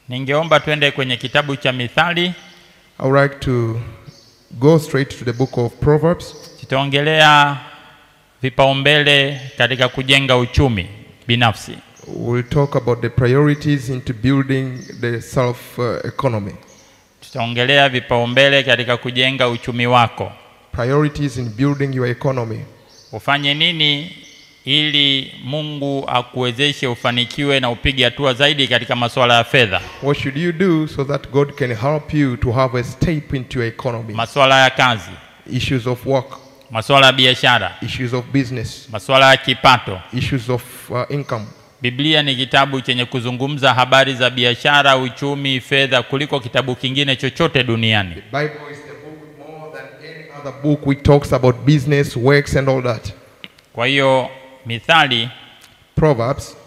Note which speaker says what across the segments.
Speaker 1: Ningeomba twende kwenye kitabu cha Mithali.
Speaker 2: I would like to go straight to the book of Proverbs.
Speaker 1: Tutaongelea vipaumbele katika kujenga uchumi binafsi.
Speaker 2: We'll talk about the priorities into building the self uh, economy.
Speaker 1: Tutaongelea vipaumbele katika kujenga uchumi wako.
Speaker 2: Priorities in building your economy.
Speaker 1: Ufanye nini ili Mungu akuwezeshe ufanikiwe na upige hatua zaidi katika masuala ya fedha,
Speaker 2: What should you do so that God can help you to have a step into your economy?
Speaker 1: masuala ya kazi,
Speaker 2: Issues of work,
Speaker 1: masuala ya biashara,
Speaker 2: issues of business,
Speaker 1: masuala ya kipato.
Speaker 2: issues of uh, income.
Speaker 1: Biblia ni kitabu chenye kuzungumza habari za biashara, uchumi, fedha kuliko kitabu kingine chochote duniani.
Speaker 2: The Bible is the book more than any other book which talks about business, works, and all that.
Speaker 1: Kwa hiyo Mithali
Speaker 2: Proverbs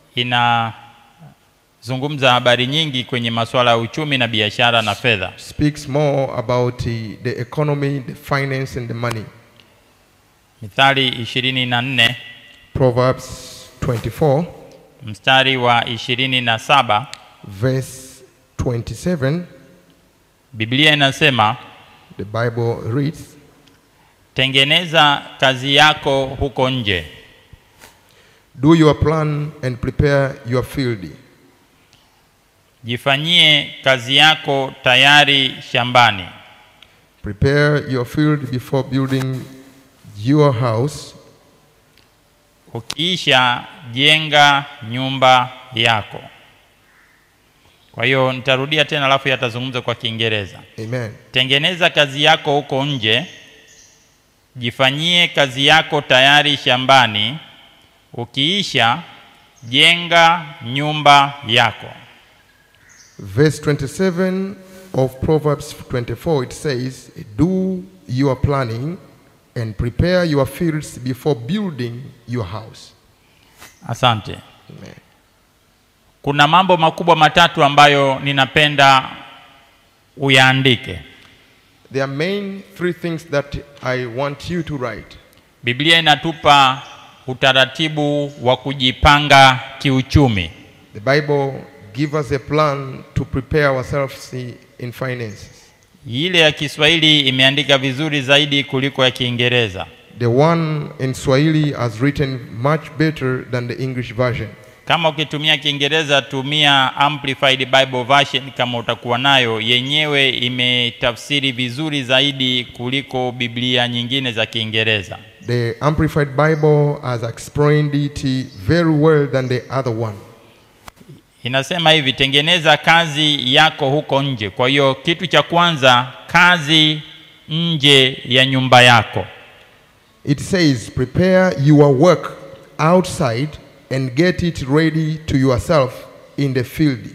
Speaker 1: inazungumza habari nyingi kwenye masuala ya uchumi na biashara na fedha.
Speaker 2: speaks more about the, the economy, the finance, and the money.
Speaker 1: Mithali ishirini na nne
Speaker 2: Proverbs 24,
Speaker 1: mstari wa ishirini na saba
Speaker 2: verse 27,
Speaker 1: Biblia inasema
Speaker 2: the Bible reads,
Speaker 1: tengeneza kazi yako huko nje,
Speaker 2: Do your plan and prepare your field.
Speaker 1: jifanyie kazi yako tayari shambani,
Speaker 2: Prepare your field before building your house.
Speaker 1: ukiisha jenga nyumba yako. Kwa hiyo nitarudia tena, alafu yatazungumza kwa Kiingereza.
Speaker 2: Amen.
Speaker 1: Tengeneza kazi yako huko nje, jifanyie kazi yako tayari shambani, ukiisha jenga nyumba yako.
Speaker 2: Verse 27 of Proverbs 24 it says, Do your planning and prepare your fields before building your house.
Speaker 1: Asante.
Speaker 2: Amen.
Speaker 1: Kuna mambo makubwa matatu ambayo ninapenda uyaandike.
Speaker 2: There are main three things that I want you to write.
Speaker 1: Biblia inatupa utaratibu wa kujipanga kiuchumi.
Speaker 2: The Bible gives us a plan to prepare ourselves i- in finances.
Speaker 1: Ile ya Kiswahili imeandika vizuri zaidi kuliko ya Kiingereza.
Speaker 2: The one in Swahili has written much better than the English version.
Speaker 1: Kama ukitumia Kiingereza tumia Amplified Bible Version kama utakuwa nayo, yenyewe imetafsiri vizuri zaidi kuliko Biblia nyingine za Kiingereza.
Speaker 2: The Amplified Bible has explained it very well than the other one.
Speaker 1: Inasema hivi, tengeneza kazi yako huko nje. Kwa hiyo kitu cha kwanza, kazi nje ya nyumba yako.
Speaker 2: It says, prepare your work outside and get it ready to yourself in the field.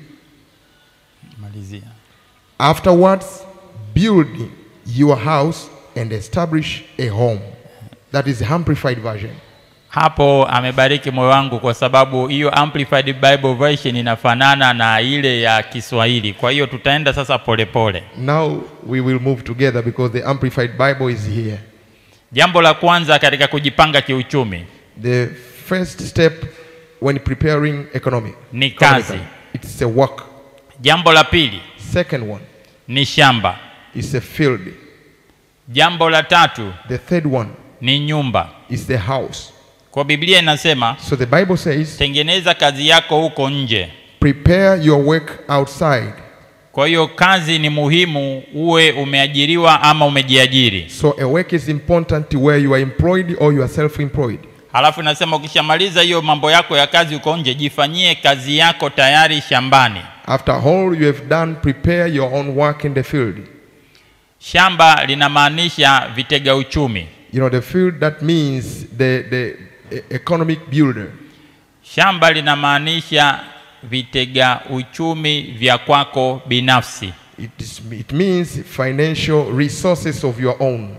Speaker 1: Malizia.
Speaker 2: Afterwards, build your house and establish a home. That is the Amplified version.
Speaker 1: Hapo amebariki moyo wangu kwa sababu hiyo Amplified Bible Version inafanana na ile ya Kiswahili. Kwa hiyo tutaenda sasa polepole pole.
Speaker 2: Now we will move together because the Amplified Bible is here.
Speaker 1: Jambo la kwanza katika kujipanga kiuchumi
Speaker 2: The first step when preparing economy,
Speaker 1: Ni
Speaker 2: economically,
Speaker 1: kazi.
Speaker 2: it's a work.
Speaker 1: Jambo la pili
Speaker 2: Second one
Speaker 1: ni shamba.
Speaker 2: is a field.
Speaker 1: Jambo la tatu
Speaker 2: The third one
Speaker 1: ni nyumba.
Speaker 2: is the house.
Speaker 1: Kwa Biblia inasema
Speaker 2: So the Bible says,
Speaker 1: tengeneza kazi yako huko nje.
Speaker 2: prepare your work outside.
Speaker 1: Kwa hiyo kazi ni muhimu, uwe umeajiriwa ama umejiajiri.
Speaker 2: So a work is important where you are employed or you are self-employed.
Speaker 1: Halafu nasema ukishamaliza hiyo mambo yako ya kazi huko nje, jifanyie kazi yako tayari shambani.
Speaker 2: After all you have done, prepare your own work in the field.
Speaker 1: Shamba linamaanisha vitega uchumi.
Speaker 2: You know, the field that means the, the e- economic builder.
Speaker 1: Shamba linamaanisha vitega uchumi vya kwako binafsi.
Speaker 2: It, is, it means financial resources of your own,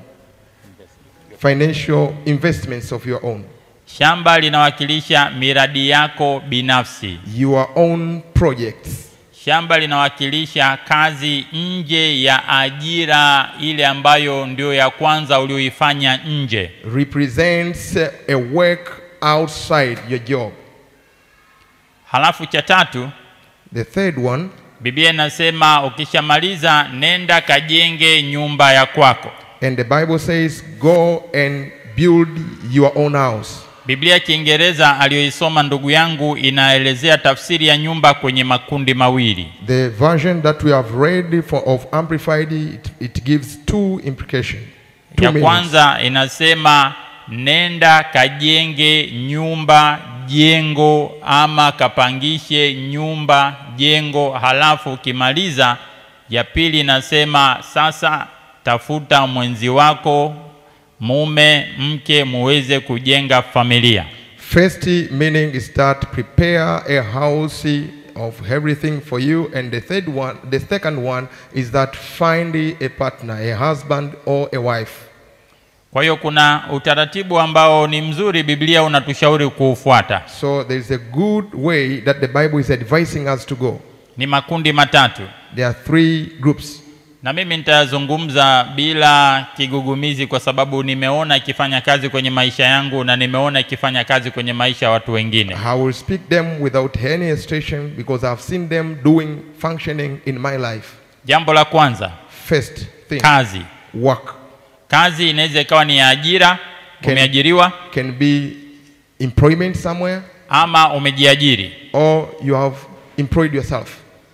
Speaker 2: financial investments of your own,
Speaker 1: Shamba linawakilisha miradi yako binafsi.
Speaker 2: your own projects.
Speaker 1: Shamba linawakilisha kazi nje ya ajira ile ambayo ndio ya kwanza ulioifanya nje.
Speaker 2: Represents a work outside your job.
Speaker 1: Halafu cha tatu
Speaker 2: The third one
Speaker 1: Biblia inasema ukishamaliza nenda kajenge nyumba ya kwako.
Speaker 2: And the Bible says, Go and build your own house.
Speaker 1: Biblia ya Kiingereza aliyoisoma ndugu yangu inaelezea tafsiri ya nyumba kwenye makundi mawili.
Speaker 2: The version that we have read for, of Amplified, it, it gives two implications. Two
Speaker 1: Ya
Speaker 2: meanings.
Speaker 1: kwanza inasema nenda kajenge nyumba, jengo, ama kapangishe nyumba, jengo, halafu ukimaliza. Ya pili inasema sasa tafuta mwenzi wako, mume, mke, muweze kujenga familia.
Speaker 2: First meaning is that prepare a house of everything for you, and the third one, the second one is that find a partner, a husband or a wife.
Speaker 1: Kwa hiyo kuna utaratibu ambao ni mzuri, Biblia unatushauri kuufuata.
Speaker 2: So there is a good way that the Bible is advising us to go.
Speaker 1: Ni makundi matatu,
Speaker 2: There are three groups,
Speaker 1: na mimi nitayazungumza bila kigugumizi, kwa sababu nimeona ikifanya kazi kwenye maisha yangu na nimeona ikifanya kazi kwenye maisha ya watu wengine.
Speaker 2: I will speak them without any hesitation because I've seen them doing functioning in my life.
Speaker 1: Jambo la kwanza,
Speaker 2: First thing,
Speaker 1: kazi.
Speaker 2: work
Speaker 1: Kazi inaweza ikawa ni ya ajira,
Speaker 2: Ken-
Speaker 1: umeajiriwa
Speaker 2: can be employment somewhere,
Speaker 1: ama umejiajiri.
Speaker 2: or you have employed yourself.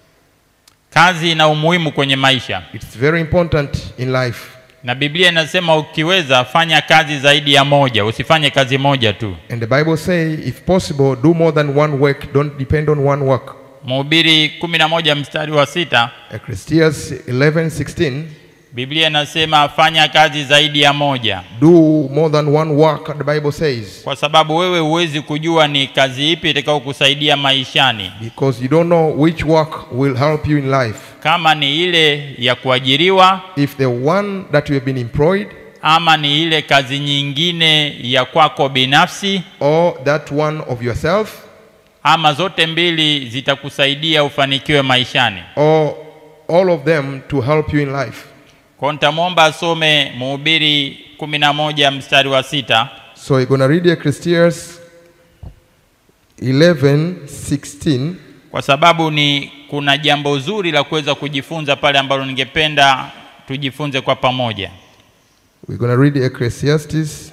Speaker 1: Kazi ina umuhimu kwenye maisha,
Speaker 2: It's very important in life.
Speaker 1: na Biblia inasema ukiweza fanya kazi zaidi ya moja, usifanye kazi moja tu.
Speaker 2: And the Bible say, if possible, do more than one work. Don't depend on one work.
Speaker 1: Mhubiri kumi na moja mstari wa sita
Speaker 2: Ecclesiastes 11:16.
Speaker 1: Biblia inasema fanya kazi zaidi ya moja,
Speaker 2: Do more than one work. The Bible says,
Speaker 1: kwa sababu wewe huwezi kujua ni kazi ipi itakao kusaidia maishani,
Speaker 2: because you don't know which work will help you in life.
Speaker 1: kama ni ile ya kuajiriwa
Speaker 2: If the one that you have been employed,
Speaker 1: ama ni ile kazi nyingine ya kwako binafsi,
Speaker 2: or that one of yourself,
Speaker 1: ama zote mbili zitakusaidia ufanikiwe maishani.
Speaker 2: or all of them to help you in life.
Speaker 1: Kwa nitamwomba asome Mhubiri kumi na moja mstari wa sita.
Speaker 2: So you're going to read Ecclesiastes 11:16.
Speaker 1: kwa sababu ni kuna jambo zuri la kuweza kujifunza pale ambalo ningependa tujifunze kwa pamoja.
Speaker 2: We're going to read Ecclesiastes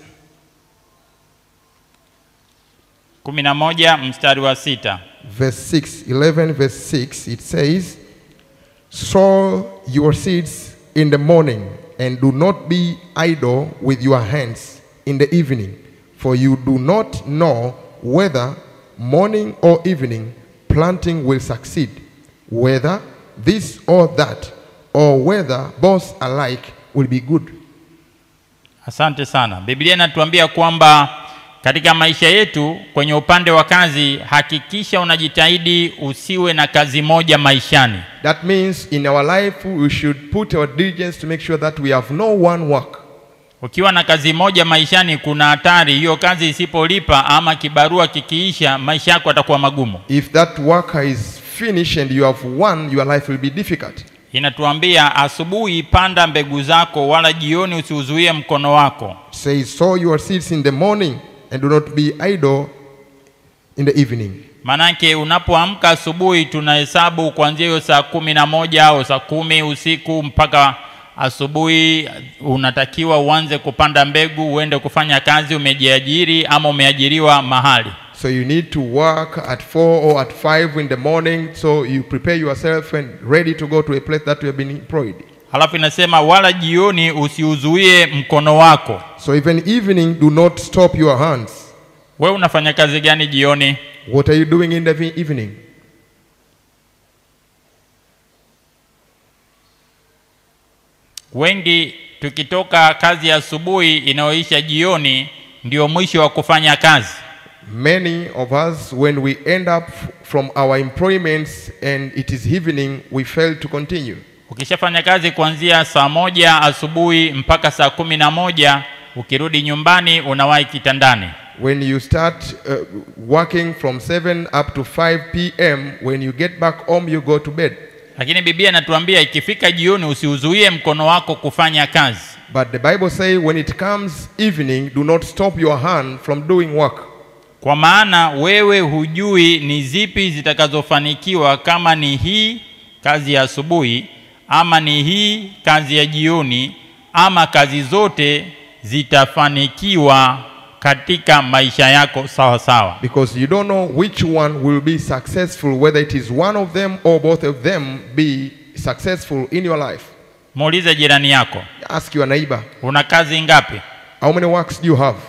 Speaker 1: kumi na moja mstari wa sita.
Speaker 2: verse 6, 11 verse 6, it says, Sow your seeds in the morning, and do not be idle with your hands in the evening, for you do not know whether morning or evening planting will succeed, whether this or that, or whether both alike will be good.
Speaker 1: Asante sana. Biblia inatuambia kwamba katika maisha yetu kwenye upande wa kazi, hakikisha unajitahidi usiwe na kazi moja maishani.
Speaker 2: That means in our life we should put our diligence to make sure that we have no one work.
Speaker 1: Ukiwa na kazi moja maishani, kuna hatari hiyo kazi isipolipa ama kibarua kikiisha, maisha yako yatakuwa magumu.
Speaker 2: If that work is finished and you have one, your life will be difficult.
Speaker 1: Inatuambia asubuhi panda mbegu zako, wala jioni usiuzuie mkono wako.
Speaker 2: It says, sow your seeds in the morning and do not be idle in the evening.
Speaker 1: Manake unapoamka asubuhi, tunahesabu kuanzia hiyo saa kumi na moja au saa kumi usiku mpaka asubuhi, unatakiwa uanze kupanda mbegu, uende kufanya kazi. Umejiajiri ama umeajiriwa mahali.
Speaker 2: So you need to work at four or at five in the morning so you prepare yourself and ready to go to a place that you have been employed.
Speaker 1: Halafu inasema wala jioni usiuzuie mkono wako.
Speaker 2: So even evening, do not stop your hands.
Speaker 1: We unafanya kazi gani jioni?
Speaker 2: What are you doing in the vi- evening?
Speaker 1: Wengi tukitoka kazi ya asubuhi inayoisha jioni, ndio mwisho wa kufanya kazi.
Speaker 2: Many of us, when we end up from our employments and it is evening, we fail to continue.
Speaker 1: Ukishafanya kazi kuanzia saa moja asubuhi mpaka saa kumi na moja ukirudi nyumbani unawahi kitandani.
Speaker 2: When you start uh, working from 7 up to 5 p.m., when you get back home, you go to bed.
Speaker 1: Lakini Biblia inatuambia ikifika jioni usiuzuie mkono wako kufanya kazi,
Speaker 2: But the Bible says when it comes evening, do not stop your hand from doing work.
Speaker 1: kwa maana wewe hujui ni zipi zitakazofanikiwa, kama ni hii kazi ya asubuhi ama ni hii kazi ya jioni ama kazi zote zitafanikiwa katika maisha yako sawa sawa
Speaker 2: Because you don't know which one will be successful, whether it is one of them or both of them be successful in your life.
Speaker 1: muulize jirani yako
Speaker 2: Ask your neighbor,
Speaker 1: una kazi ngapi
Speaker 2: how many works do you have?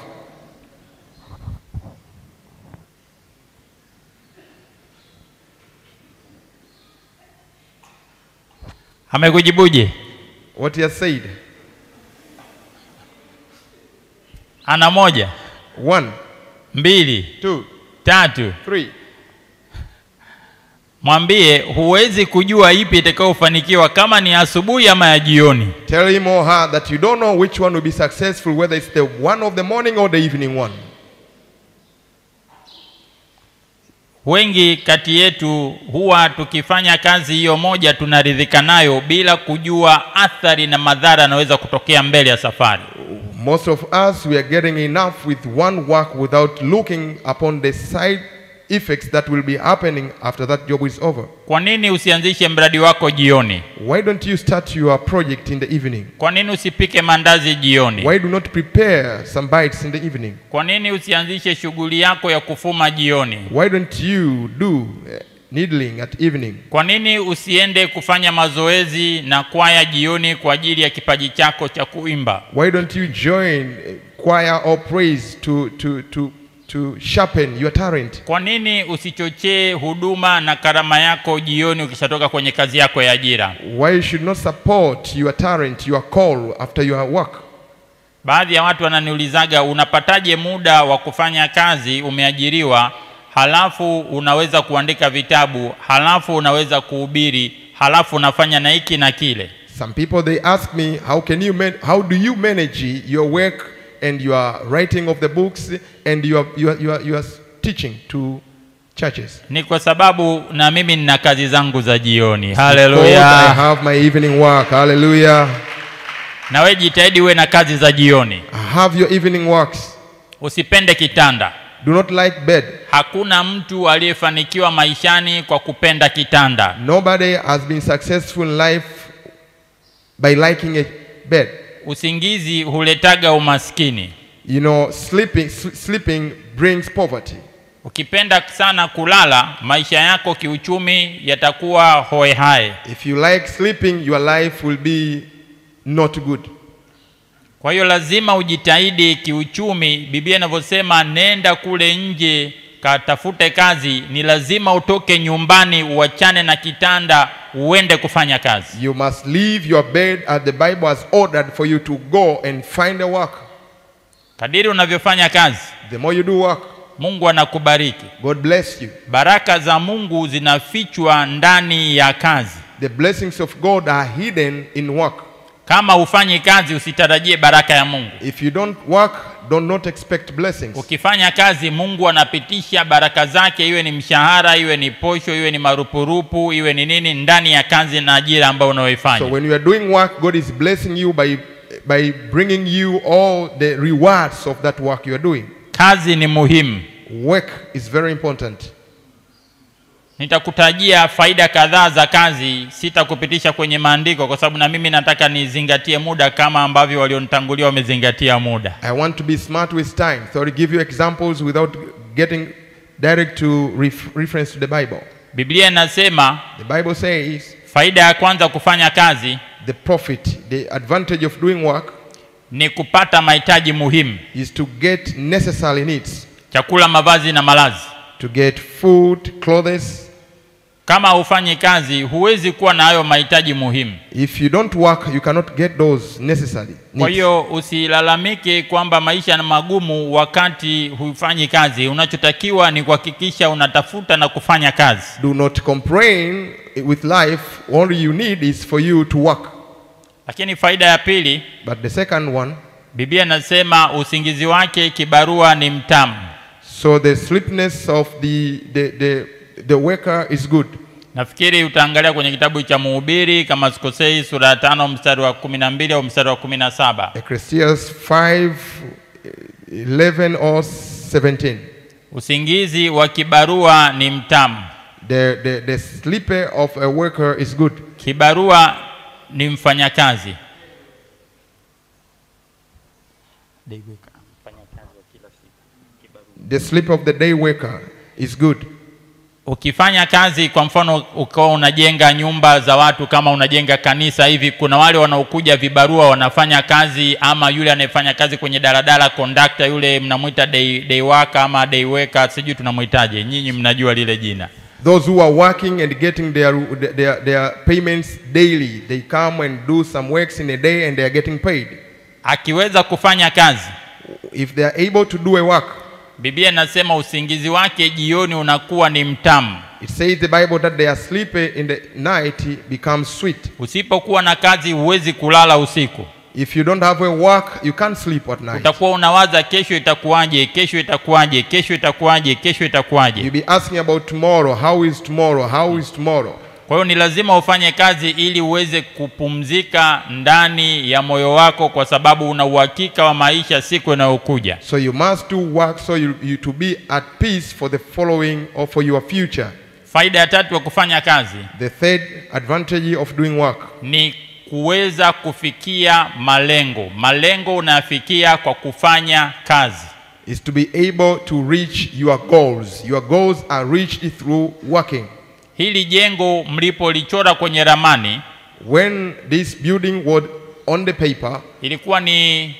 Speaker 1: amekujibuje
Speaker 2: What he has said.
Speaker 1: ana moja
Speaker 2: One,
Speaker 1: mbili
Speaker 2: two,
Speaker 1: tatu
Speaker 2: three.
Speaker 1: mwambie huwezi kujua ipi itakayofanikiwa kama ni asubuhi ama ya jioni
Speaker 2: Tell him or her that you don't know which one will be successful, whether it's the one of the morning or the evening one.
Speaker 1: wengi kati yetu huwa tukifanya kazi hiyo moja tunaridhika nayo bila kujua athari na madhara yanaweza kutokea mbele ya safari
Speaker 2: Most of us, we are getting enough with one work without looking upon the side effects that will be happening after that job is over.
Speaker 1: kwa nini usianzishe mradi wako jioni
Speaker 2: Why don't you start your project in the evening?
Speaker 1: kwa nini usipike mandazi jioni
Speaker 2: Why do not prepare some bites in the evening?
Speaker 1: kwa nini usianzishe shughuli yako ya kufuma jioni
Speaker 2: Why don't you do uh, needling at evening?
Speaker 1: kwa nini usiende kufanya mazoezi na kwaya jioni kwa ajili ya kipaji chako cha kuimba
Speaker 2: Why don't you join uh, choir or praise to, to, to, to sharpen your talent?
Speaker 1: kwa nini usichochee huduma na karama yako jioni ukishatoka kwenye kazi yako ya ajira
Speaker 2: Why you should not support your talent, your call after your work?
Speaker 1: baadhi ya watu wananiulizaga unapataje muda wa kufanya kazi umeajiriwa halafu unaweza kuandika vitabu halafu unaweza kuhubiri halafu unafanya na hiki na kile
Speaker 2: Some people they ask me, how can you man- how do you manage your work and your writing of the books and your your your, your teaching to churches?
Speaker 1: ni kwa sababu na mimi nina kazi zangu za jioni
Speaker 2: Because I
Speaker 1: haleluya
Speaker 2: have my evening work. Hallelujah.
Speaker 1: na we jitahidi uwe na kazi za jioni
Speaker 2: I have your evening works.
Speaker 1: usipende kitanda
Speaker 2: Do not like bed.
Speaker 1: hakuna mtu aliyefanikiwa maishani kwa kupenda kitanda
Speaker 2: Nobody has been successful in life by liking a bed.
Speaker 1: usingizi huletaga umaskini
Speaker 2: You know, sleeping s- sleeping brings poverty.
Speaker 1: ukipenda sana kulala maisha yako kiuchumi yatakuwa hoehae
Speaker 2: If you like sleeping, your life will be not good.
Speaker 1: kwa hiyo lazima ujitahidi kiuchumi biblia inavyosema nenda kule nje katafute kazi ni lazima utoke nyumbani uachane na kitanda uende kufanya kazi
Speaker 2: You must leave your bed as the Bible has ordered for you to go and find a work.
Speaker 1: kadiri unavyofanya kazi
Speaker 2: The more you do work,
Speaker 1: mungu anakubariki
Speaker 2: God bless you.
Speaker 1: baraka za mungu zinafichwa ndani ya kazi
Speaker 2: The blessings of God are hidden in work.
Speaker 1: kama hufanyi kazi usitarajie baraka ya mungu
Speaker 2: If you don't work, do not expect blessings.
Speaker 1: ukifanya kazi mungu anapitisha baraka zake iwe ni mshahara iwe ni posho iwe ni marupurupu iwe ni nini ndani ya kazi na ajira ambayo
Speaker 2: So
Speaker 1: unaoifanya
Speaker 2: when you are doing work, God is blessing you by by bringing you all the rewards of that work you are doing.
Speaker 1: kazi ni muhimu
Speaker 2: Work is very important.
Speaker 1: nitakutajia faida kadhaa za kazi sitakupitisha kwenye maandiko kwa sababu na mimi nataka nizingatie muda kama ambavyo walionitangulia wamezingatia muda
Speaker 2: I want to be smart with time, so I'll give you examples without getting direct to ref- reference to the Bible.
Speaker 1: biblia inasema
Speaker 2: The Bible says
Speaker 1: faida ya kwanza kufanya kazi
Speaker 2: the profit, the advantage of doing work
Speaker 1: ni kupata mahitaji muhimu
Speaker 2: is to get necessary needs,
Speaker 1: chakula mavazi na malazi
Speaker 2: to get food, clothes.
Speaker 1: kama hufanyi kazi huwezi kuwa na hayo mahitaji muhimu
Speaker 2: If you don't work, you cannot get those necessary
Speaker 1: kwa
Speaker 2: needs.
Speaker 1: hiyo usilalamike kwamba maisha ni magumu wakati hufanyi kazi unachotakiwa ni kuhakikisha unatafuta na kufanya kazi
Speaker 2: Do not complain with life. All you need is for you to work.
Speaker 1: lakini faida ya pili
Speaker 2: But the second one,
Speaker 1: biblia inasema usingizi wake kibarua ni mtamu
Speaker 2: so the sleepiness of the, the, the, the worker is good.
Speaker 1: nafikiri utaangalia kwenye kitabu cha muhubiri kama sikosei sura ya tano mstari wa kumi na mbili au mstari wa kumi na saba
Speaker 2: Ecclesiastes 5, 11 or 17.
Speaker 1: usingizi wa kibarua ni mtamu
Speaker 2: The, the, the sleeper of a worker is good.
Speaker 1: kibarua ni mfanyakazi
Speaker 2: The sleep of the day worker is good.
Speaker 1: ukifanya kazi kwa mfano ukawa unajenga nyumba za watu kama unajenga kanisa hivi kuna wale wanaokuja vibarua wanafanya kazi ama yule anayefanya kazi kwenye daladala kondakta yule mnamwita day, day worker ama day worker sijui tunamwitaje nyinyi mnajua lile jina
Speaker 2: Those who are working and getting their, their, their payments daily, they come and do some works in a day and they are getting paid.
Speaker 1: akiweza kufanya kazi
Speaker 2: If they are able to do a work,
Speaker 1: biblia inasema usingizi wake jioni unakuwa ni mtamu
Speaker 2: it says the Bible that their sleep in the night becomes sweet.
Speaker 1: usipokuwa na kazi huwezi kulala usiku
Speaker 2: If you don't have a work, you can't sleep at night.
Speaker 1: utakuwa unawaza kesho itakuwaje kesho itakuwaje kesho itakuwaje kesho itakuwaje
Speaker 2: You'll be asking about tomorrow. How is tomorrow? How is tomorrow?
Speaker 1: kwa hiyo ni lazima ufanye kazi ili uweze kupumzika ndani ya moyo wako kwa sababu una uhakika wa maisha siku inayokuja
Speaker 2: So you must do work so you, you to be at peace for the following or for your future.
Speaker 1: faida ya tatu ya kufanya kazi
Speaker 2: The third advantage of doing work
Speaker 1: ni kuweza kufikia malengo malengo unayafikia kwa kufanya kazi
Speaker 2: is to be able to reach your goals. Your goals are reached through working.
Speaker 1: hili jengo mlipolichora kwenye ramani
Speaker 2: When this building was on the paper,
Speaker 1: ilikuwa ni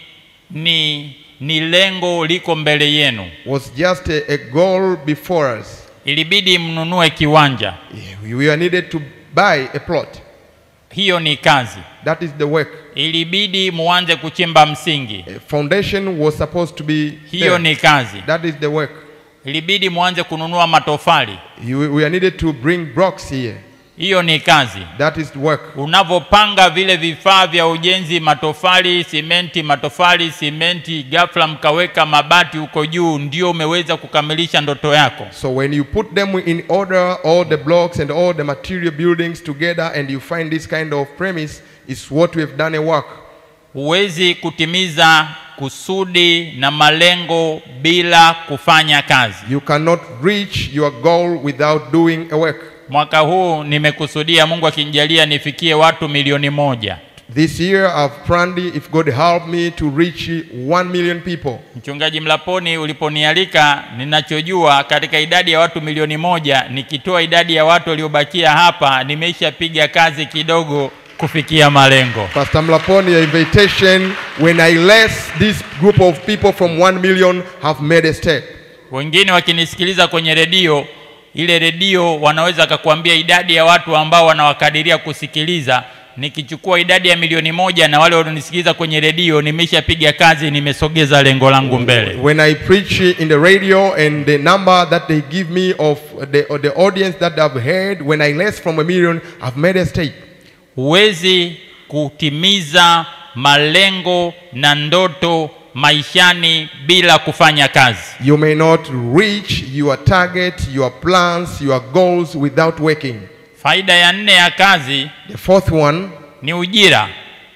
Speaker 1: ni ni lengo liko mbele yenu
Speaker 2: was just a, a goal before us.
Speaker 1: ilibidi mnunue kiwanja
Speaker 2: We were needed to buy a plot.
Speaker 1: hiyo ni kazi
Speaker 2: That is the work.
Speaker 1: ilibidi muanze kuchimba msingi
Speaker 2: A foundation was supposed to be
Speaker 1: hiyo
Speaker 2: there.
Speaker 1: ni kazi
Speaker 2: That is the work.
Speaker 1: ilibidi muanze kununua matofali
Speaker 2: You, we are needed to bring blocks here.
Speaker 1: hiyo ni kazi
Speaker 2: That is the work.
Speaker 1: unavyopanga vile vifaa vya ujenzi matofali simenti matofali simenti ghafla mkaweka mabati huko juu ndio umeweza kukamilisha ndoto yako
Speaker 2: So when you put them in order, all the blocks and all the material buildings together, and you find this kind of premise, is what we have done a work.
Speaker 1: huwezi kutimiza kusudi na malengo bila kufanya kazi
Speaker 2: You cannot reach your goal without doing a work.
Speaker 1: mwaka huu nimekusudia mungu akinijalia nifikie watu milioni moja
Speaker 2: This year I've planned, if God help me, to reach one million people.
Speaker 1: mchungaji mlaponi uliponialika ninachojua katika idadi ya watu milioni moja nikitoa idadi ya watu waliobakia hapa nimeishapiga kazi kidogo kufikia malengo
Speaker 2: Pastor Mlaponi, your invitation, when I less this group of people from one million have made a step.
Speaker 1: wengine wakinisikiliza kwenye redio ile redio wanaweza wakakuambia idadi ya watu ambao wanawakadiria kusikiliza nikichukua idadi ya milioni moja na wale wanaonisikiliza kwenye redio nimeshapiga kazi nimesogeza lengo langu mbele
Speaker 2: When I preach in the radio and the number that they give me of the, of the audience that I've heard, when I less from a million, I've made a step.
Speaker 1: huwezi kutimiza malengo na ndoto maishani bila kufanya kazi
Speaker 2: You may not reach your target, your plans, your goals without working.
Speaker 1: faida ya nne ya kazi
Speaker 2: The fourth one
Speaker 1: ni ujira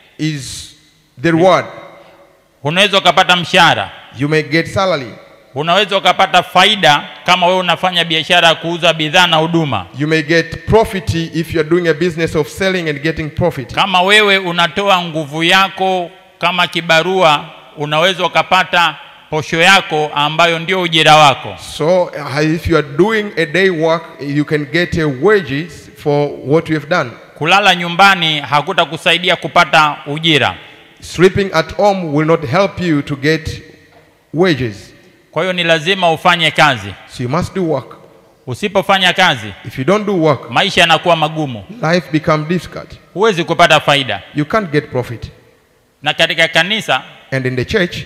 Speaker 2: is the reward.
Speaker 1: unaweza ukapata mshahara
Speaker 2: You may get salary.
Speaker 1: unaweza ukapata faida kama wewe unafanya biashara ya kuuza bidhaa na huduma
Speaker 2: You may get profit if you're doing a business of selling and getting profit.
Speaker 1: kama wewe unatoa nguvu yako kama kibarua unaweza ukapata posho yako ambayo ndio ujira wako
Speaker 2: So uh, if you are doing a day work, you can get a wages for what you have done.
Speaker 1: kulala nyumbani hakutakusaidia kupata ujira
Speaker 2: Sleeping at home will not help you to get wages.
Speaker 1: kwa hiyo ni lazima ufanye kazi
Speaker 2: So you must do work.
Speaker 1: usipofanya kazi
Speaker 2: If you don't do work,
Speaker 1: maisha yanakuwa magumu
Speaker 2: life becomes difficult.
Speaker 1: huwezi kupata faida
Speaker 2: You can't get profit.
Speaker 1: na katika kanisa
Speaker 2: And in the church,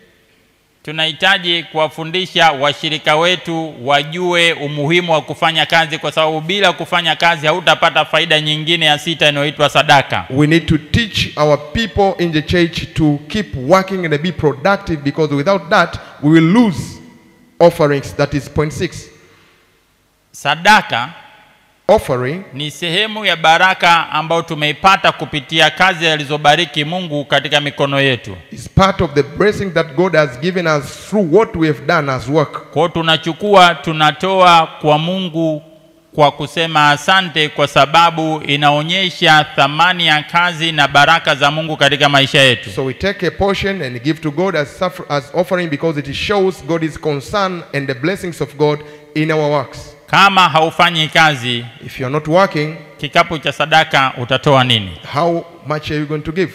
Speaker 1: tunahitaji kuwafundisha washirika wetu wajue umuhimu wa kufanya kazi kwa sababu bila kufanya kazi hautapata faida nyingine ya sita inayoitwa sadaka
Speaker 2: we need to teach our people in the church to keep working and be productive because without that, we will lose offerings. That is point six.
Speaker 1: sadaka
Speaker 2: Offering
Speaker 1: ni sehemu ya baraka ambayo tumeipata kupitia kazi alizobariki mungu katika mikono yetu
Speaker 2: is part of the blessing that God has given us through what we have done as work.
Speaker 1: kwao tunachukua tunatoa kwa mungu kwa kusema asante kwa sababu inaonyesha thamani ya kazi na baraka za Mungu katika maisha yetu.
Speaker 2: So we take a portion and give to God as, suffer- as offering because it shows God's concern and the blessings of God in our works.
Speaker 1: Kama haufanyi kazi,
Speaker 2: If you're not working,
Speaker 1: kikapu cha sadaka utatoa nini?
Speaker 2: how much are you going to give?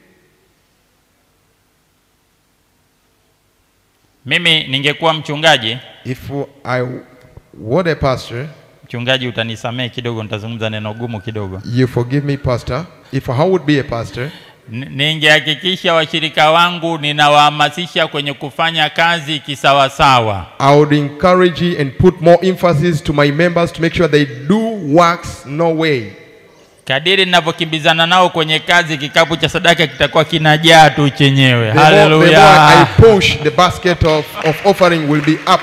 Speaker 1: Mimi ningekuwa mchungaji,
Speaker 2: If I were a pastor,
Speaker 1: mchungaji utanisamehe kidogo, nitazungumza neno gumu kidogo.
Speaker 2: you forgive me, pastor. If I would be a pastor,
Speaker 1: N- Ningehakikisha washirika wangu ninawahamasisha kwenye kufanya kazi kisawasawa.
Speaker 2: I would encourage you and put more emphasis to my members to make sure they do works no way.
Speaker 1: Kadiri ninavyokimbizana nao kwenye kazi, kikapu cha sadaka kitakuwa kinajaa tu chenyewe.
Speaker 2: The more, the more I
Speaker 1: Haleluya!
Speaker 2: push, the basket of, of offering will be up.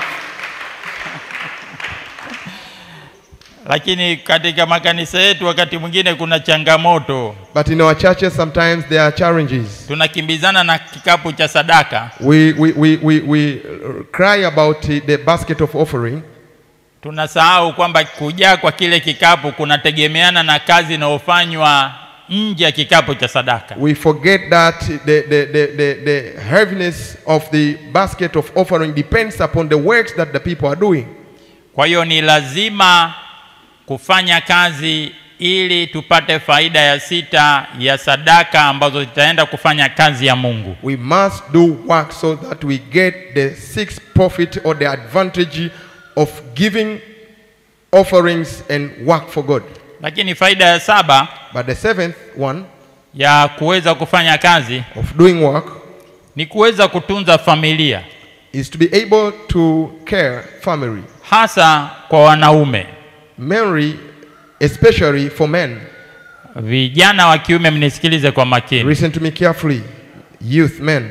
Speaker 1: Lakini katika makanisa yetu wakati mwingine kuna changamoto,
Speaker 2: But in our churches, sometimes there are challenges.
Speaker 1: tunakimbizana na kikapu cha sadaka,
Speaker 2: We, we, we, we, we uh, cry about the basket of offering,
Speaker 1: tunasahau kwamba kujaa kwa kile kikapu kunategemeana na kazi inayofanywa nje ya kikapu cha sadaka.
Speaker 2: we forget that the, the, the, the, the heaviness of the basket of offering depends upon the works that the people are doing.
Speaker 1: Kwa hiyo ni lazima kufanya kazi ili tupate faida ya sita ya sadaka ambazo zitaenda kufanya kazi ya Mungu.
Speaker 2: We must do work so that we get the sixth profit or the advantage of giving offerings and work for God.
Speaker 1: Lakini faida ya saba
Speaker 2: But the seventh one
Speaker 1: ya kuweza kufanya kazi
Speaker 2: of doing work
Speaker 1: ni kuweza kutunza familia,
Speaker 2: is to be able to care family.
Speaker 1: hasa kwa wanaume.
Speaker 2: Mary, especially for men.
Speaker 1: Vijana wa kiume, mnisikilize kwa makini.
Speaker 2: Listen to me carefully. Youth, men.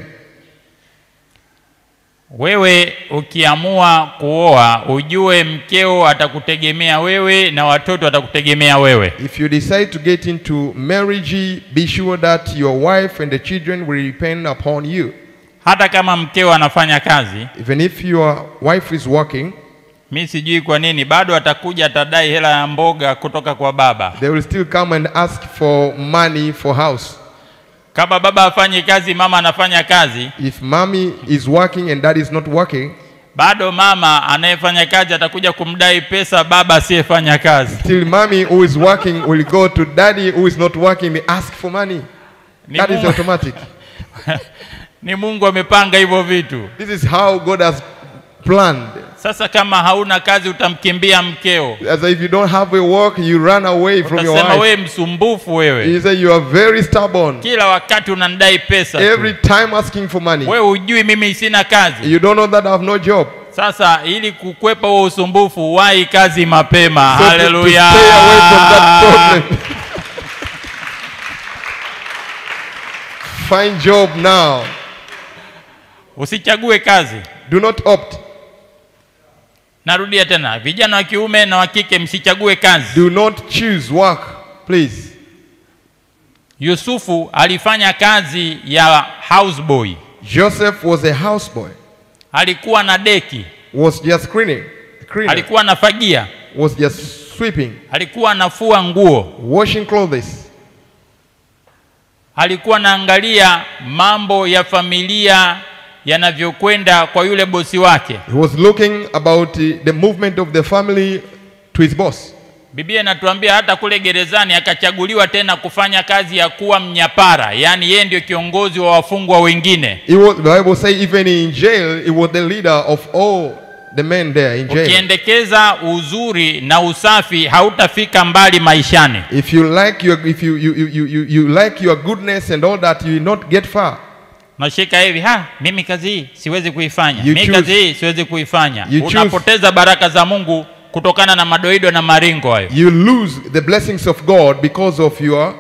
Speaker 1: Wewe ukiamua kuoa, ujue mkeo atakutegemea wewe na watoto watakutegemea wewe.
Speaker 2: If you decide to get into marriage, be sure that your wife and the children will depend upon you.
Speaker 1: Hata kama mkeo anafanya kazi,
Speaker 2: Even if your wife is working,
Speaker 1: mi sijui kwa nini bado atakuja atadai hela ya mboga kutoka kwa baba.
Speaker 2: they will still come and ask for money for house.
Speaker 1: Kama baba afanyi kazi, mama anafanya kazi,
Speaker 2: If mommy is working and dad is not working,
Speaker 1: bado mama anayefanya kazi atakuja kumdai pesa baba asiyefanya kazi.
Speaker 2: still mommy who is working will go to daddy who is not working and ask for money.
Speaker 1: Ni
Speaker 2: That is
Speaker 1: Mungu,
Speaker 2: automatic.
Speaker 1: ni Mungu amepanga hivyo vitu.
Speaker 2: This is how God has planned.
Speaker 1: Sasa kama hauna kazi, utamkimbia mkeo,
Speaker 2: As if you don't have a work, you run away from your
Speaker 1: utasema
Speaker 2: wife.
Speaker 1: wewe msumbufu wewe,
Speaker 2: He said, You are very stubborn.
Speaker 1: kila wakati unanidai pesa tu.
Speaker 2: Every time asking for money.
Speaker 1: wewe hujui mimi sina kazi.
Speaker 2: You don't know that I have no job.
Speaker 1: Sasa ili kukwepa huo usumbufu, wahi kazi mapema.
Speaker 2: So to- to
Speaker 1: Haleluya!
Speaker 2: stay away from that problem. Find job now.
Speaker 1: Usichague kazi.
Speaker 2: Do not opt.
Speaker 1: Narudia tena, vijana wa kiume na wa kike, msichague kazi.
Speaker 2: Do not choose work, please.
Speaker 1: Yusufu alifanya kazi ya houseboy,
Speaker 2: Joseph was a houseboy,
Speaker 1: alikuwa na deki,
Speaker 2: was just cleaning, cleaner,
Speaker 1: alikuwa anafagia,
Speaker 2: was just sweeping,
Speaker 1: alikuwa anafua nguo,
Speaker 2: washing clothes.
Speaker 1: alikuwa anaangalia mambo ya familia yanavyokwenda kwa yule bosi wake.
Speaker 2: He was looking about the, the movement of the family to his boss.
Speaker 1: Biblia inatuambia hata kule gerezani akachaguliwa tena kufanya kazi ya kuwa mnyapara, yaani yeye ndio kiongozi wa wafungwa wengine.
Speaker 2: He was, the Bible say even in jail, he was the leader of all the men there in jail.
Speaker 1: Ukiendekeza uzuri na usafi hautafika mbali maishani.
Speaker 2: If you like your if you you, you, you, you, you like your goodness and all that, you will not get far.
Speaker 1: Nashika hivi ha, mimi kazi hii siwezi kuifanya,
Speaker 2: You
Speaker 1: mimi
Speaker 2: choose.
Speaker 1: kazi hii siwezi kuifanya.
Speaker 2: You choose.
Speaker 1: Unapoteza baraka za Mungu kutokana na madoido na maringo hayo.
Speaker 2: You lose the blessings of God because of your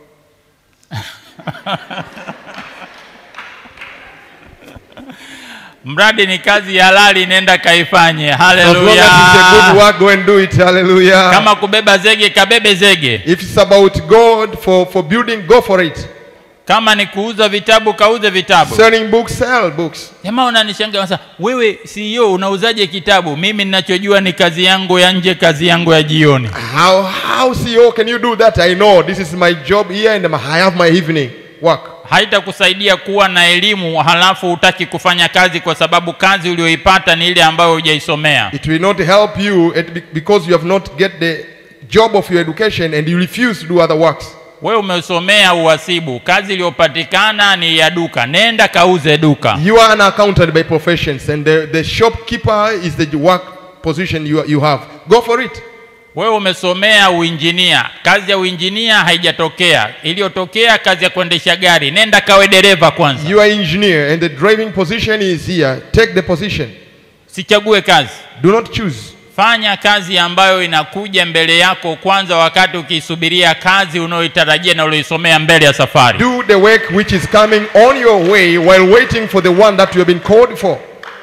Speaker 1: Mradi ni kazi ya halali, nenda kaifanye.
Speaker 2: as long as
Speaker 1: Haleluya!
Speaker 2: it's a good work, go and do it. Hallelujah.
Speaker 1: Kama kubeba zege, kabebe zege.
Speaker 2: If it's about God for, for building, go for it.
Speaker 1: kama ni kuuza vitabu kauze vitabu
Speaker 2: Selling books, sell books.
Speaker 1: jamaa unanishangaa sasa wewe CEO unauzaje kitabu mimi ninachojua ni kazi yangu ya nje kazi yangu ya jioni
Speaker 2: How, how CEO can you do that? I know this is my job here and I have my evening work.
Speaker 1: haitakusaidia kuwa na elimu halafu hutaki kufanya kazi kwa sababu kazi uliyoipata ni ile ambayo hujaisomea
Speaker 2: It will not help you at- be- because you have not get the job of your education and you refuse to do other works.
Speaker 1: wewe umesomea uhasibu kazi iliyopatikana ni ya duka nenda kauze duka
Speaker 2: You are an accountant by professions and the, the shopkeeper is the work position you, you have. Go for it.
Speaker 1: wewe umesomea uinjinia kazi ya uinjinia haijatokea iliyotokea kazi ya kuendesha gari nenda kawe dereva kwanza
Speaker 2: You are engineer and the driving position is here. Take the position.
Speaker 1: sichague kazi
Speaker 2: Do not choose.
Speaker 1: fanya kazi ambayo inakuja mbele yako kwanza wakati ukiisubiria kazi unayoitarajia na ulioisomea mbele ya safari
Speaker 2: Do the work which is coming on your way while waiting for the one that you have been called for.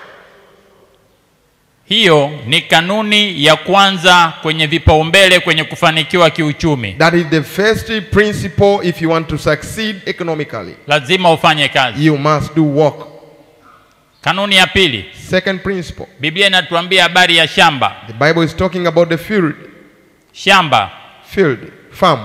Speaker 1: hiyo ni kanuni ya kwanza kwenye vipaumbele kwenye kufanikiwa kiuchumi
Speaker 2: That is the first principle if you want to succeed economically.
Speaker 1: lazima ufanye kazi
Speaker 2: You must do work.
Speaker 1: kanuni ya pili
Speaker 2: Second principle.
Speaker 1: biblia inatuambia habari ya shamba
Speaker 2: The Bible is talking about the field,
Speaker 1: shamba
Speaker 2: field, farm.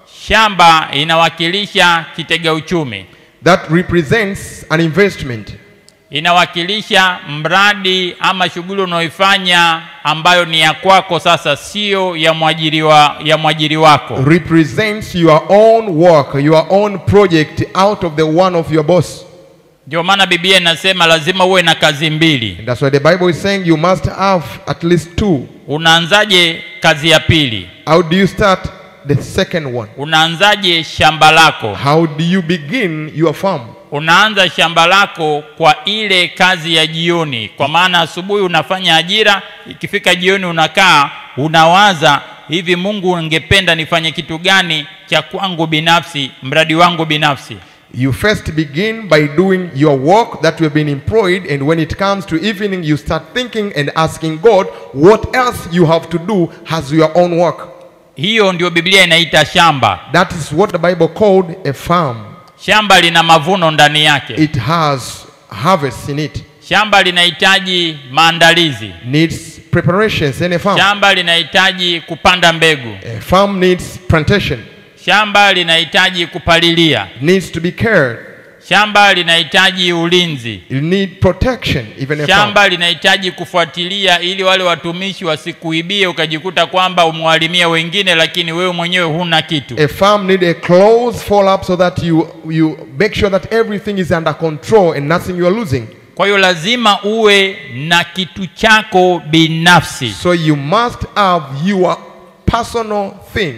Speaker 1: shamba inawakilisha kitega uchumi
Speaker 2: That represents an investment.
Speaker 1: inawakilisha mradi ama shughuli unaoifanya ambayo ni ya kwako sasa sio ya mwajiri wa, ya mwajiri wako
Speaker 2: Represents your own work, your own project out of the one of your boss.
Speaker 1: ndio maana biblia inasema lazima uwe na kazi mbili
Speaker 2: And that's why the Bible is saying you must have at least two.
Speaker 1: unaanzaje kazi ya pili
Speaker 2: How do you start the second one?
Speaker 1: unaanzaje shamba lako
Speaker 2: How do you begin your farm?
Speaker 1: unaanza shamba lako kwa ile kazi ya jioni kwa maana asubuhi unafanya ajira ikifika jioni unakaa unawaza hivi mungu ungependa nifanye kitu gani cha kwangu binafsi mradi wangu binafsi
Speaker 2: You first begin by doing your work that you have been employed, and when it comes to evening, you start thinking and asking God what else you have to do as your own work.
Speaker 1: hiyo ndio biblia inaita shamba
Speaker 2: That is what the Bible called a farm.
Speaker 1: shamba lina mavuno ndani yake
Speaker 2: It has harvest in it,
Speaker 1: shamba linahitaji maandalizi
Speaker 2: needs preparations in a farm.
Speaker 1: shamba linahitaji kupanda mbegu
Speaker 2: A farm needs plantation,
Speaker 1: shamba linahitaji kupalilia
Speaker 2: needs to be cared,
Speaker 1: shamba linahitaji ulinzi
Speaker 2: you need protection, even a farm.
Speaker 1: shamba linahitaji kufuatilia ili wale watumishi wasikuibie ukajikuta kwamba umwalimia wengine lakini wewe mwenyewe huna kitu
Speaker 2: A farm need a close follow up so that you, you make sure that everything is under control and nothing you are losing.
Speaker 1: kwa hiyo lazima uwe na kitu chako binafsi
Speaker 2: So you must have your personal thing.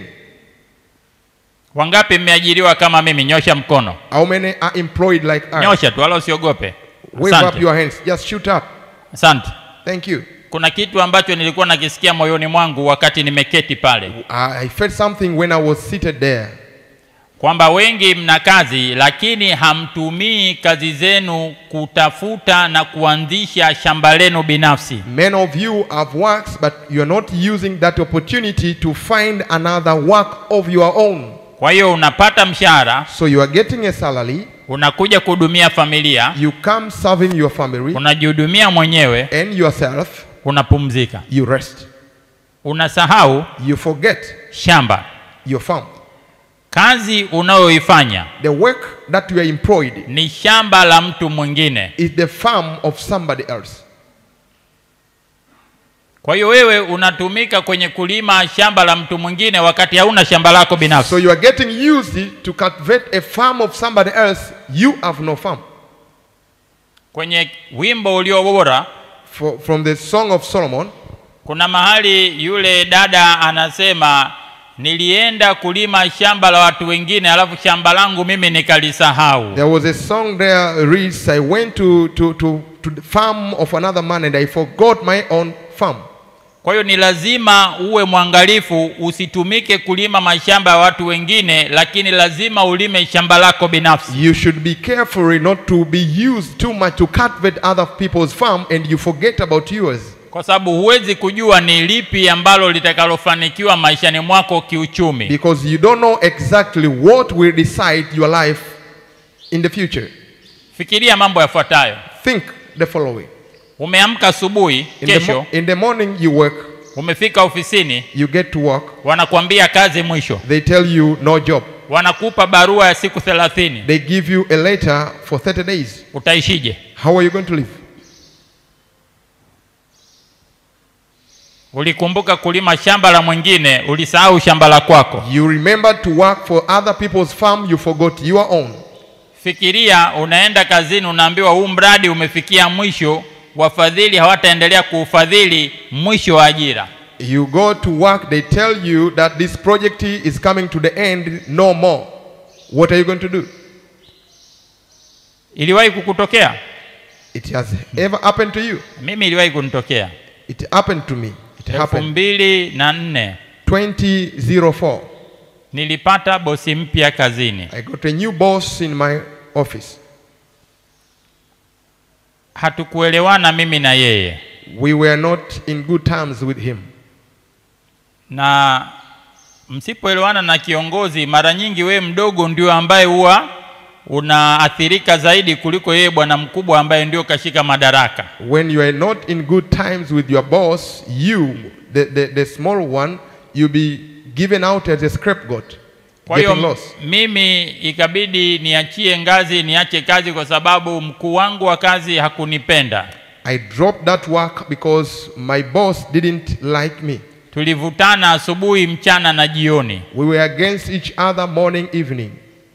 Speaker 1: wangapi mmeajiriwa kama mimi nyosha mkono
Speaker 2: How many are employed like us?
Speaker 1: nyosha tu wala usiogope
Speaker 2: Wave up
Speaker 1: asante.
Speaker 2: your hands. Just shoot up.
Speaker 1: asante
Speaker 2: Thank you.
Speaker 1: kuna kitu ambacho nilikuwa nakisikia moyoni mwangu wakati nimeketi pale
Speaker 2: I felt something when I was seated there.
Speaker 1: kwamba wengi mna kazi lakini hamtumii kazi zenu kutafuta na kuanzisha shamba lenu binafsi
Speaker 2: Many of you have works, but you're not using that opportunity to find another work of your own.
Speaker 1: kwa hiyo unapata mshahara
Speaker 2: So you are getting a salary,
Speaker 1: unakuja kuhudumia familia
Speaker 2: you come serving your family
Speaker 1: unajihudumia mwenyewe
Speaker 2: and yourself,
Speaker 1: unapumzika
Speaker 2: you rest.
Speaker 1: unasahau
Speaker 2: You forget
Speaker 1: shamba
Speaker 2: your farm.
Speaker 1: kazi unayoifanya
Speaker 2: The work that you are employed
Speaker 1: ni shamba la mtu mwingine
Speaker 2: is the farm of somebody else.
Speaker 1: kwa hiyo wewe unatumika kwenye kulima shamba la mtu mwingine wakati hauna shamba lako binafsi
Speaker 2: So you are getting used to cultivate a farm of somebody else. You have no farm.
Speaker 1: kwenye wimbo ulio bora
Speaker 2: For, from the Song of Solomon,
Speaker 1: kuna mahali yule dada anasema nilienda kulima shamba la watu wengine alafu shamba langu mimi nikalisahau
Speaker 2: there was a song there reads, I went to, to, to, to the farm of another man and I forgot my own farm.
Speaker 1: kwa hiyo ni lazima uwe mwangalifu usitumike kulima mashamba ya watu wengine lakini lazima ulime shamba lako binafsi
Speaker 2: You should be careful not to be used too much to cultivate other people's farm and you forget about yours.
Speaker 1: kwa sababu huwezi kujua ni lipi ambalo litakalofanikiwa maishani mwako kiuchumi
Speaker 2: Because you don't know exactly what will decide your life in the future,
Speaker 1: fikiria mambo yafuatayo
Speaker 2: think the following.
Speaker 1: umeamka asubuhi
Speaker 2: In the,
Speaker 1: kesho
Speaker 2: mo- in the morning, you work,
Speaker 1: umefika ofisini
Speaker 2: you get to work,
Speaker 1: wanakuambia kazi mwisho
Speaker 2: they tell you no job.
Speaker 1: wanakupa barua ya siku thelathini
Speaker 2: They give you a letter for 30 days.
Speaker 1: utaishije
Speaker 2: How are you going to live?
Speaker 1: ulikumbuka kulima shamba la mwingine ulisahau shamba la kwako
Speaker 2: You remember to work for other people's farm, you forgot your own.
Speaker 1: fikiria unaenda kazini unaambiwa huu mradi umefikia mwisho wafadhili hawataendelea kuufadhili mwisho wa ajira
Speaker 2: You go to work, they tell you that this project is coming to the end, no more. What are you going to do?
Speaker 1: iliwahi kukutokea
Speaker 2: It has ever happened to you.
Speaker 1: mimi iliwahi kunitokea
Speaker 2: It happened to me. It
Speaker 1: elfu
Speaker 2: happened.
Speaker 1: mbili na nne
Speaker 2: 2004.
Speaker 1: nilipata bosi mpya kazini
Speaker 2: I got a new boss in my office.
Speaker 1: hatukuelewana mimi na yeye
Speaker 2: We were not in good terms with him.
Speaker 1: na msipoelewana na kiongozi mara nyingi wewe mdogo ndio ambaye huwa unaathirika zaidi kuliko yeye bwana mkubwa ambaye ndio kashika madaraka
Speaker 2: When you are not in good times with your boss, you, the, the, the small one, you'll be given out as a scapegoat,
Speaker 1: kwa
Speaker 2: getting
Speaker 1: hiyo
Speaker 2: lost.
Speaker 1: mimi ikabidi niachie ngazi niache kazi kwa sababu mkuu wangu wa kazi hakunipenda
Speaker 2: I dropped that work because my boss didn't like me.
Speaker 1: tulivutana asubuhi mchana na jioni
Speaker 2: We were against each other morning, evening.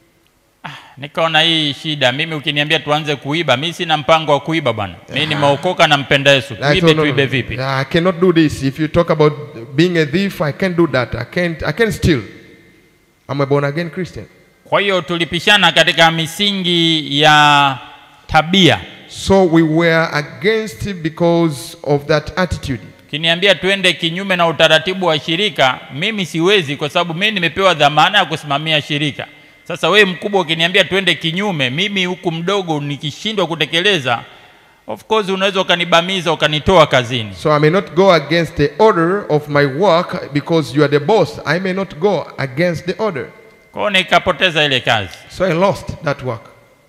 Speaker 1: nikaona hii shida mimi ukiniambia tuanze kuiba mi sina mpango wa kuiba bwana mi nimeokoka na mpenda yesu
Speaker 2: I
Speaker 1: tuibe
Speaker 2: told, no,
Speaker 1: tuibe
Speaker 2: no,
Speaker 1: vipi
Speaker 2: I cannot do this. If you talk about being a thief, I can't do that. I can't. I can't steal. I'm a born again Christian.
Speaker 1: kwa hiyo tulipishana katika misingi ya tabia
Speaker 2: So we were against it because of that attitude.
Speaker 1: ukiniambia tuende kinyume na utaratibu wa shirika mimi siwezi kwa sababu mimi nimepewa dhamana ya kusimamia shirika sasa wewe mkubwa ukiniambia tuende kinyume mimi huku mdogo nikishindwa kutekeleza of course unaweza ukanibamiza ukanitoa kazini
Speaker 2: So I may not go against the order of my work because you are the boss. I may not go against the order.
Speaker 1: kwa hiyo nikapoteza ile kazi
Speaker 2: So I lost that work.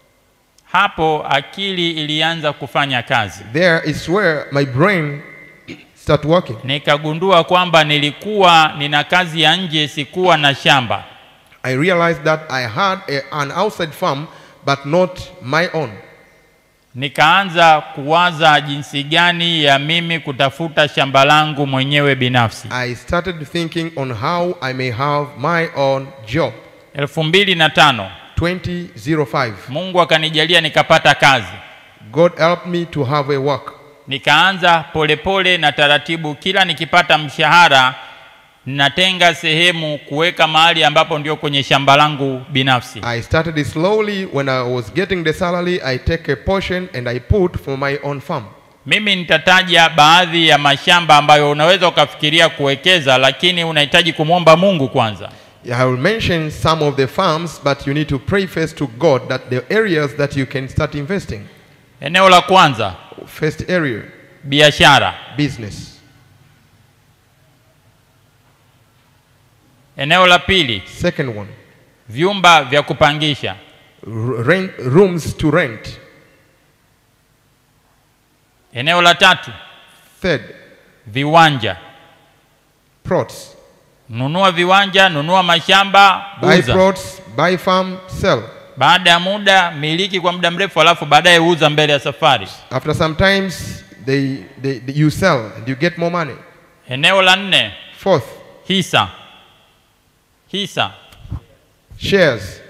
Speaker 1: hapo akili ilianza kufanya kazi
Speaker 2: There is where my brain start working.
Speaker 1: nikagundua kwamba nilikuwa nina kazi ya nje sikuwa na shamba
Speaker 2: I realized that I had a, an outside farm, but not my own.
Speaker 1: nikaanza kuwaza jinsi gani ya mimi kutafuta shamba langu mwenyewe binafsi
Speaker 2: I started thinking on how I may have my own job.
Speaker 1: elfu mbili na tano
Speaker 2: 2005.
Speaker 1: mungu akanijalia nikapata kazi
Speaker 2: God helped me to have a work.
Speaker 1: nikaanza polepole na taratibu kila nikipata mshahara natenga sehemu kuweka mahali ambapo ndio kwenye shamba langu binafsi
Speaker 2: I started it slowly. When I was getting the salary, I take a portion and I put for my own farm.
Speaker 1: mimi nitataja baadhi ya mashamba ambayo unaweza ukafikiria kuwekeza lakini unahitaji kumwomba mungu kwanza
Speaker 2: I will mention some of the farms, but you need to pray first to God that the areas that you can start investing.
Speaker 1: eneo la kwanza
Speaker 2: First area,
Speaker 1: biashara
Speaker 2: business.
Speaker 1: eneo la pili
Speaker 2: Second one,
Speaker 1: vyumba vya kupangisha
Speaker 2: r- rent, rooms to rent.
Speaker 1: eneo la tatu
Speaker 2: Third,
Speaker 1: viwanja
Speaker 2: plots.
Speaker 1: nunua viwanja nunua mashamba
Speaker 2: Buy
Speaker 1: uza
Speaker 2: plots, buy farm, sell.
Speaker 1: baada ya muda miliki kwa muda mrefu alafu baadaye uza mbele ya safari
Speaker 2: After some times, they, they, they- you sell and you get more money.
Speaker 1: eneo la nne
Speaker 2: Fourth,
Speaker 1: hisa hisa
Speaker 2: shares.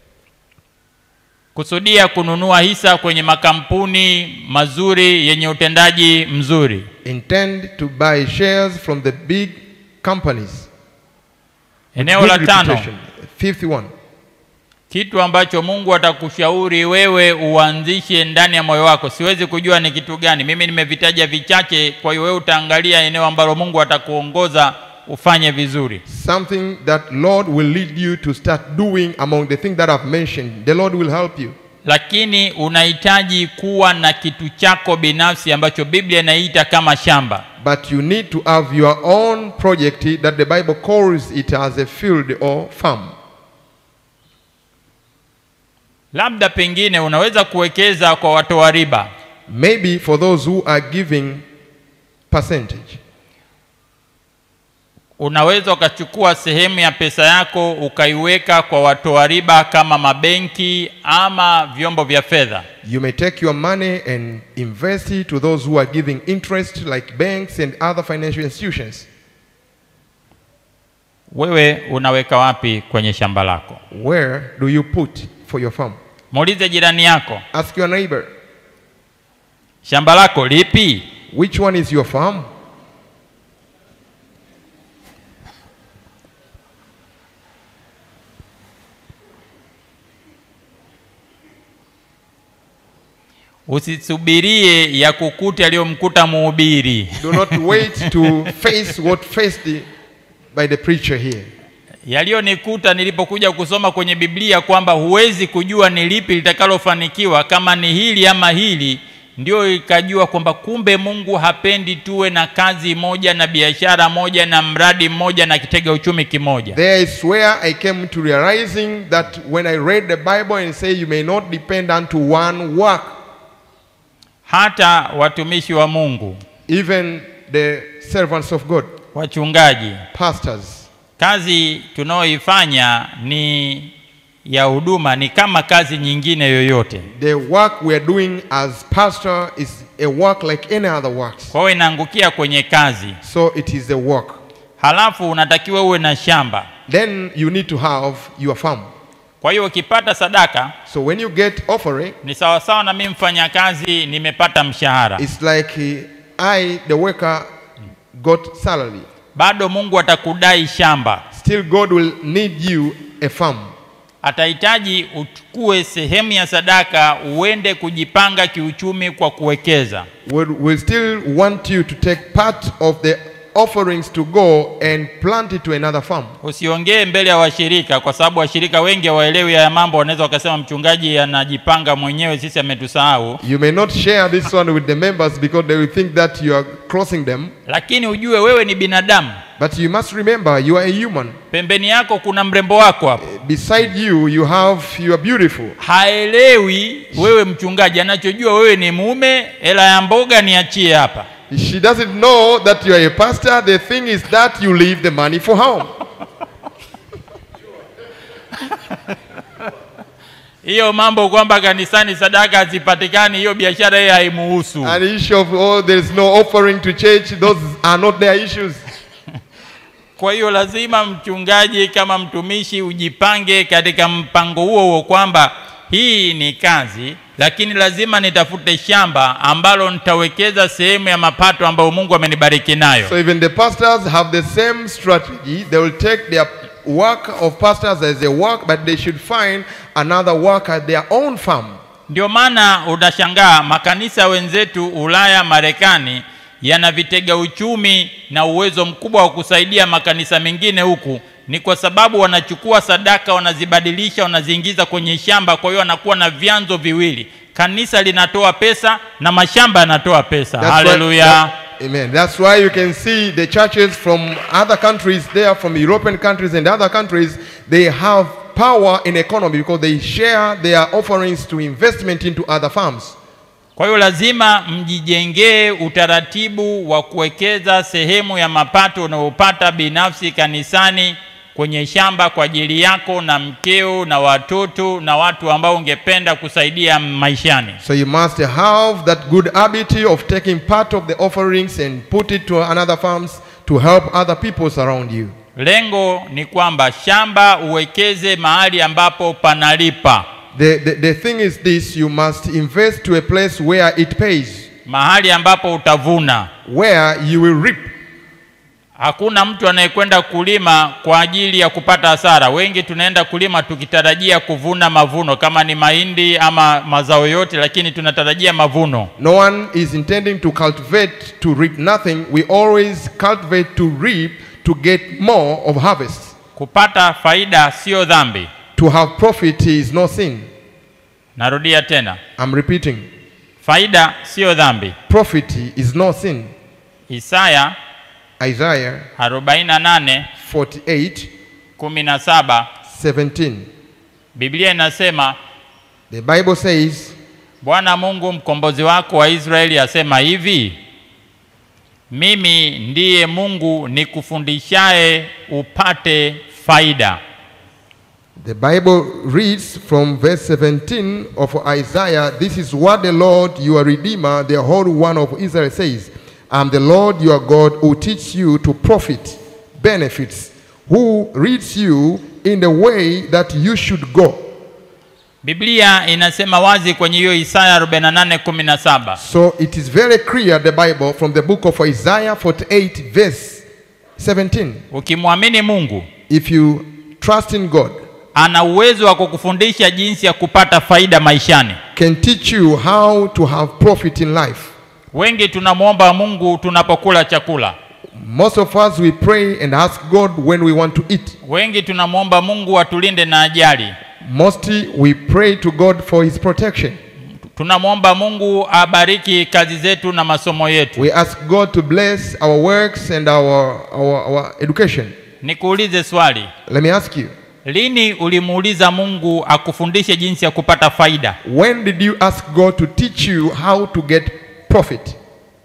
Speaker 1: kusudia kununua hisa kwenye makampuni mazuri yenye utendaji mzuri
Speaker 2: Intend to buy shares from the big companies.
Speaker 1: eneo
Speaker 2: Good
Speaker 1: la tano
Speaker 2: reputation. Fifth one,
Speaker 1: kitu ambacho mungu atakushauri wewe uanzishe ndani ya moyo wako siwezi kujua ni kitu gani mimi nimevitaja vichache kwa hiyo wewe utaangalia eneo ambalo mungu atakuongoza ufanye vizuri
Speaker 2: something that Lord will lead you to start doing among the things that I've mentioned. The Lord will help you.
Speaker 1: lakini unahitaji kuwa na kitu chako binafsi ambacho biblia inaita kama shamba
Speaker 2: But you need to have your own project that the Bible calls it as a field or farm.
Speaker 1: labda pengine unaweza kuwekeza kwa watoa riba
Speaker 2: Maybe for those who are giving percentage.
Speaker 1: unaweza ukachukua sehemu ya pesa yako ukaiweka kwa watoa riba kama mabenki ama vyombo vya fedha
Speaker 2: You may take your money and invest it to those who are giving interest, like banks and other financial institutions.
Speaker 1: wewe unaweka wapi kwenye shamba lako
Speaker 2: Where do you put for your farm?
Speaker 1: muulize jirani yako
Speaker 2: Ask your neighbor,
Speaker 1: shamba lako lipi
Speaker 2: which one is your farm?
Speaker 1: usisubirie ya kukuta aliyomkuta muhubiri
Speaker 2: Do not wait to face what faced by the preacher here.
Speaker 1: yaliyonikuta nilipokuja kusoma kwenye biblia kwamba huwezi kujua ni lipi litakalofanikiwa kama ni hili ama hili ndio ikajua kwamba kumbe mungu hapendi tuwe na kazi moja na biashara moja na mradi mmoja na kitega uchumi kimoja
Speaker 2: There is where I came to realizing that when I read the Bible and say you may not depend unto one work,
Speaker 1: hata watumishi wa mungu
Speaker 2: even the servants of God,
Speaker 1: wachungaji
Speaker 2: pastors,
Speaker 1: kazi tunayoifanya ni ya huduma ni kama kazi nyingine yoyote
Speaker 2: the work we are doing as pastor is a work like any other works.
Speaker 1: kwa hiyo inaangukia kwenye kazi
Speaker 2: So it is a work.
Speaker 1: halafu unatakiwa uwe na shamba
Speaker 2: Then you need to have your farm.
Speaker 1: kwa hiyo ukipata sadaka
Speaker 2: So when you get offering,
Speaker 1: ni sawasawa na mimi mfanyakazi nimepata mshahara
Speaker 2: it's like uh, I, the worker, got salary.
Speaker 1: bado mungu atakudai shamba
Speaker 2: Still, God will need you a farm.
Speaker 1: atahitaji uchukue sehemu ya sadaka uende kujipanga kiuchumi kwa kuwekeza
Speaker 2: will will still want you to take part of the offerings to go and plant it to another farm.
Speaker 1: usiongee mbele ya washirika kwa sababu washirika wengi hawaelewi haya mambo wanaweza wakasema mchungaji anajipanga mwenyewe sisi ametusahau
Speaker 2: You may not share this one with the members because they will think that you are crossing them.
Speaker 1: lakini ujue wewe ni binadamu
Speaker 2: But you must remember, you are a human.
Speaker 1: pembeni yako kuna mrembo wako hapo
Speaker 2: Beside you, you have you are beautiful.
Speaker 1: haelewi wewe mchungaji anachojua wewe ni mume hela ya mboga niachie hapa
Speaker 2: She doesn't know that you are a pastor. The thing is that you leave the money for home.
Speaker 1: hiyo mambo kwamba kanisani sadaka hazipatikani hiyo biashara yeye haimuhusu
Speaker 2: An issue of oh, there is no offering to church. Those are not their issues.
Speaker 1: kwa hiyo lazima mchungaji kama mtumishi ujipange katika mpango huo huo kwamba hii ni kazi lakini lazima nitafute shamba ambalo nitawekeza sehemu ya mapato ambayo mungu amenibariki nayo
Speaker 2: So even the pastors have the same strategy. They will take their work of pastors as a work, but they should find another work at their own farm.
Speaker 1: ndio maana utashangaa makanisa wenzetu ulaya marekani yana vitega uchumi na uwezo mkubwa wa kusaidia makanisa mengine huku ni kwa sababu wanachukua sadaka wanazibadilisha wanaziingiza kwenye shamba kwa hiyo wanakuwa na vyanzo viwili kanisa linatoa pesa na mashamba yanatoa pesa
Speaker 2: That's why-
Speaker 1: haleluya
Speaker 2: that- amen. That's why you can see the churches from other countries there, from European countries and other countries, they have power in economy because they share their offerings to investment into other farms.
Speaker 1: kwa hiyo lazima mjijengee utaratibu wa kuwekeza sehemu ya mapato unayopata binafsi kanisani kwenye shamba kwa ajili yako na mkeo na watoto na watu ambao ungependa kusaidia maishani
Speaker 2: So you must have that good habit of taking part of the offerings and put it to another farms to help other peoples around you.
Speaker 1: lengo ni kwamba shamba uwekeze mahali ambapo panalipa
Speaker 2: The, the, the thing is this you must invest to a place where it pays,
Speaker 1: mahali ambapo utavuna
Speaker 2: where you will reap.
Speaker 1: hakuna mtu anayekwenda kulima kwa ajili ya kupata hasara wengi tunaenda kulima tukitarajia kuvuna mavuno kama ni mahindi ama mazao yote lakini tunatarajia mavuno
Speaker 2: No one is intending to cultivate to reap nothing. We always cultivate to reap to get more of harvest.
Speaker 1: kupata faida sio dhambi
Speaker 2: To have profit is no sin.
Speaker 1: narudia tena
Speaker 2: I'm repeating.
Speaker 1: faida sio dhambi
Speaker 2: Profit is no sin.
Speaker 1: isaya
Speaker 2: Isaiah
Speaker 1: 48
Speaker 2: 48
Speaker 1: 17
Speaker 2: 17.
Speaker 1: biblia inasema
Speaker 2: The Bible says,
Speaker 1: bwana mungu mkombozi wako wa israeli asema hivi mimi ndiye mungu nikufundishaye upate faida
Speaker 2: the Bible reads from verse 17 of Isaiah, This is what the Lord your Redeemer, the Holy One of Israel says, I'm the Lord your God who teach you to profit benefits, who leads you in the way that you should go.
Speaker 1: biblia inasema wazi kwenye hiyo isaya 48:17
Speaker 2: So it is very clear, the Bible, from the book of Isaiah 48, verse 17.
Speaker 1: ukimwamini mungu
Speaker 2: If you trust in God,
Speaker 1: ana uwezo wa kukufundisha jinsi ya kupata faida maishani
Speaker 2: can teach you how to have profit in life.
Speaker 1: wengi tunamwomba mungu tunapokula chakula
Speaker 2: Most of us, we pray and ask God when we want to eat.
Speaker 1: wengi tunamwomba mungu atulinde na ajali
Speaker 2: Mostly, we pray to God for His protection.
Speaker 1: tunamwomba mungu abariki kazi zetu na masomo yetu
Speaker 2: We ask God to bless our works and our, our, our education.
Speaker 1: nikuulize swali
Speaker 2: Let me ask you,
Speaker 1: lini ulimuuliza mungu akufundishe jinsi ya kupata faida
Speaker 2: when did you ask God to teach you how to get profit?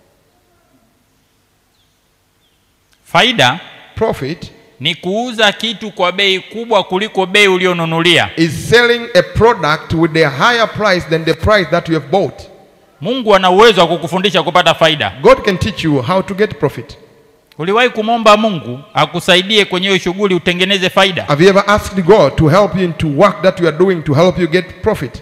Speaker 1: faida
Speaker 2: Profit
Speaker 1: ni kuuza kitu kwa bei kubwa kuliko bei ulionunulia
Speaker 2: is selling a product with a higher price than the price that you have bought.
Speaker 1: mungu ana uwezo wa kukufundisha kupata faida
Speaker 2: God can teach you how to get profit.
Speaker 1: uliwahi kumwomba mungu akusaidie kwenye hiyo shughuli utengeneze faida
Speaker 2: Have you ever asked God to help you into work that you are doing to help you get profit?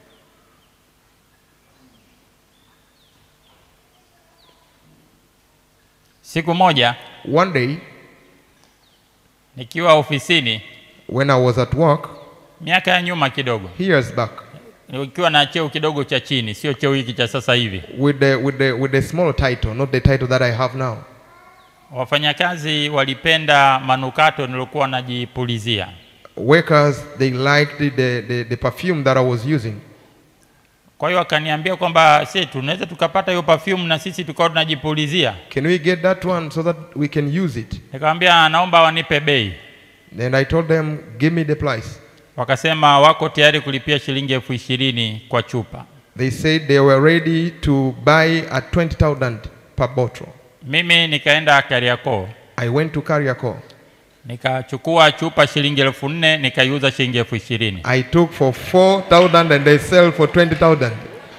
Speaker 1: siku moja
Speaker 2: One day,
Speaker 1: nikiwa ofisini
Speaker 2: when I was at work,
Speaker 1: miaka ya nyuma kidogo
Speaker 2: years back,
Speaker 1: ukiwa na cheo kidogo cha chini sio cheo hiki cha sasa hivi
Speaker 2: with the, with the, with the small title, not the title that I have now.
Speaker 1: wafanyakazi walipenda manukato niliokuwa najipulizia
Speaker 2: Workers, they liked the, the, the perfume that I was using.
Speaker 1: kwa hiyo akaniambia kwamba se tunaweza tukapata hiyo perfume na sisi tukawa tunajipulizia
Speaker 2: Can we get that one so that we can use it?
Speaker 1: nikamwambia naomba wanipe bei
Speaker 2: Then I told them, give me the price.
Speaker 1: wakasema wako tayari kulipia shilingi elfu ishirini kwa chupa
Speaker 2: They said they were ready to buy at 20,000 per bottle.
Speaker 1: mimi nikaenda kariakoo
Speaker 2: I went to Kariako.
Speaker 1: nikachukua chupa shilingi elfu nne nikaiuza shilingi elfu ishirini
Speaker 2: I took for 4,000 and they sell for 20,000.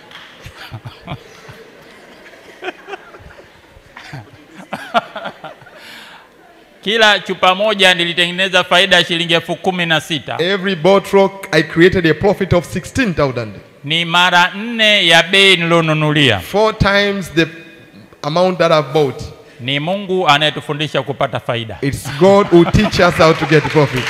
Speaker 1: kila chupa moja nilitengeneza faida ya shilingi elfu kumi na sita
Speaker 2: Every bottle, I created a profit of 16,000.
Speaker 1: ni mara nne ya bei nilionunulia
Speaker 2: Four times the amount that I've bought.
Speaker 1: ni mungu anayetufundisha kupata faida
Speaker 2: It's God who teach us how to get profit.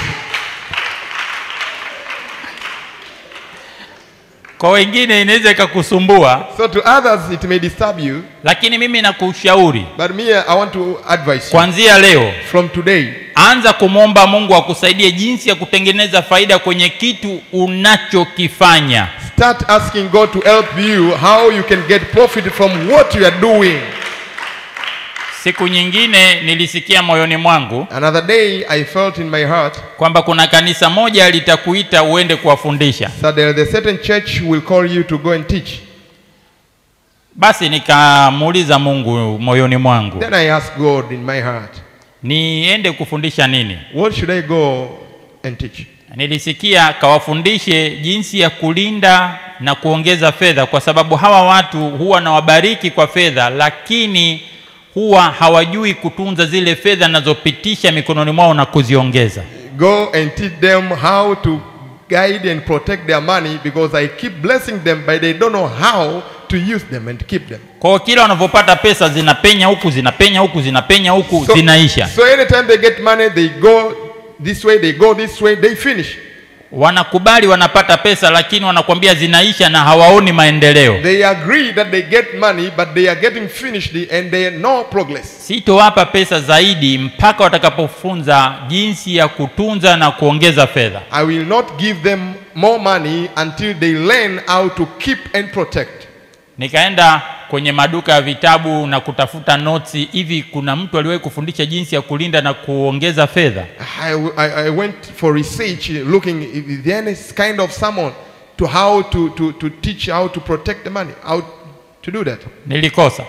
Speaker 1: kwa wengine inaweza ikakusumbua
Speaker 2: So to others, it may disturb you,
Speaker 1: lakini mimi nakushauri
Speaker 2: but me, I want to advise you.
Speaker 1: kuanzia leo
Speaker 2: From today,
Speaker 1: anza kumwomba mungu akusaidie jinsi ya kutengeneza faida kwenye kitu unachokifanya
Speaker 2: start asking God to help you how you can get profit from what you are doing.
Speaker 1: siku nyingine nilisikia moyoni mwangu
Speaker 2: Another day, I felt in my heart
Speaker 1: kwamba kuna kanisa moja litakuita uende kuwafundisha
Speaker 2: that there is a certain church will call you to go and teach.
Speaker 1: basi nikamuuliza mungu moyoni mwangu
Speaker 2: Then I asked God in my heart,
Speaker 1: niende kufundisha nini
Speaker 2: what should I go and teach?
Speaker 1: nilisikia kawafundishe jinsi ya kulinda na kuongeza fedha kwa sababu hawa watu huwa nawabariki kwa fedha lakini huwa hawajui kutunza zile fedha nazopitisha mikononi mwao na kuziongeza
Speaker 2: Go and teach them how to guide and protect their money because I keep blessing them, but they don't know how to use them and keep them.
Speaker 1: kwa hiyo kila wanavyopata pesa zinapenya huku zinapenya huku zinapenya huku
Speaker 2: So,
Speaker 1: zinaisha
Speaker 2: so anytime they get money, they go this way, they go this way, they finish.
Speaker 1: wanakubali wanapata pesa lakini wanakwambia zinaisha na hawaoni maendeleo
Speaker 2: They agree that they get money, but they are getting finished and they are no progress.
Speaker 1: sitowapa pesa zaidi mpaka watakapofunza jinsi ya kutunza na kuongeza fedha
Speaker 2: I will not give them more money until they learn how to keep and protect.
Speaker 1: nikaenda kwenye maduka ya vitabu na kutafuta notsi hivi kuna mtu aliwahi kufundisha jinsi ya kulinda na kuongeza fedha
Speaker 2: I, I, I went for research uh, looking if there any kind of someone to how to, to, to teach how to protect the money, how to do that.
Speaker 1: nilikosa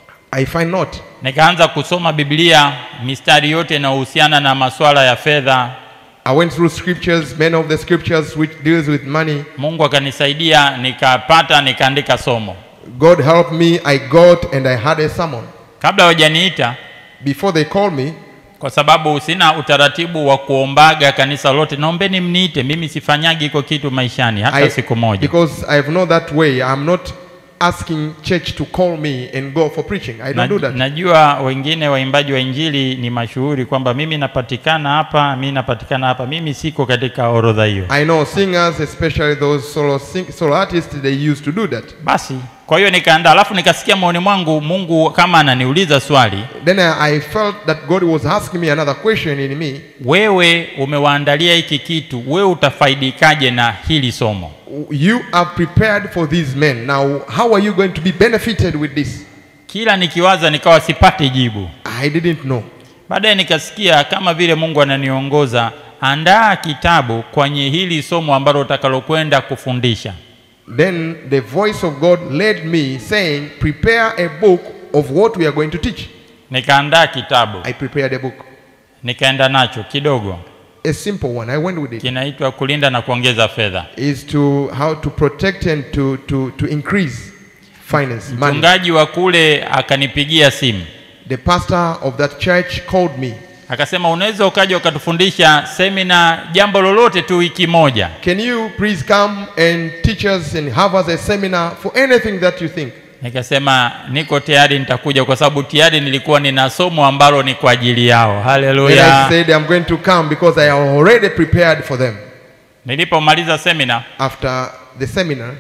Speaker 2: I find not.
Speaker 1: nikaanza kusoma biblia mistari yote inayohusiana na masuala ya fedha
Speaker 2: I went through scriptures, many of the scriptures which deals with money.
Speaker 1: mungu akanisaidia nikapata nikaandika somo
Speaker 2: God helped me. I got and I had a sermon.
Speaker 1: kabla hawajaniita
Speaker 2: Before they called me,
Speaker 1: kwa sababu sina utaratibu wa kuombaga kanisa lote naombeni mniite mimi sifanyagi iko kitu maishani hata
Speaker 2: I,
Speaker 1: siku moja
Speaker 2: because I have not that way. I'm not asking church to call me and go for preaching. I don't do
Speaker 1: Na,
Speaker 2: that.
Speaker 1: najua wengine waimbaji wa injili ni mashuhuri kwamba mimi napatikana hapa mimi napatikana hapa mimi siko katika orodha hiyo
Speaker 2: I know singers, especially those solo, sing, solo artists, they used to do that.
Speaker 1: basi kwa hiyo nikaandaa alafu nikasikia maoni mwangu mungu kama ananiuliza swali
Speaker 2: Then I, I felt that God was asking me another question in me.
Speaker 1: wewe umewaandalia hiki kitu wewe utafaidikaje na hili somo
Speaker 2: You are prepared for these men. Now, how are you going to be benefited with this?
Speaker 1: kila nikiwaza nikawa sipati jibu
Speaker 2: I didn't know.
Speaker 1: baadaye nikasikia kama vile mungu ananiongoza andaa kitabu kwenye hili somo ambalo utakalokwenda kufundisha
Speaker 2: Then the voice of God led me saying, Prepare a book of what we are going to teach.
Speaker 1: nikaandaa kitabu
Speaker 2: I prepared a book.
Speaker 1: nikaenda nacho kidogo
Speaker 2: A simple one. I went with it.
Speaker 1: kinaitwa kulinda na kuongeza fedha
Speaker 2: Is to how to protect and to, to, to increase finance, money.
Speaker 1: mchungaji wa kule akanipigia simu
Speaker 2: The pastor of that church called me.
Speaker 1: akasema unaweza ukaja ukatufundisha semina jambo lolote tu wiki moja
Speaker 2: Can you please come and teach us and have us a seminar for anything that you think?
Speaker 1: nikasema niko tayari nitakuja kwa sababu tayari nilikuwa nina somo ambalo ni kwa ajili yao
Speaker 2: And I
Speaker 1: haleluya
Speaker 2: said, I'm going to come because I am already prepared for them.
Speaker 1: nilipomaliza semina
Speaker 2: After the seminar,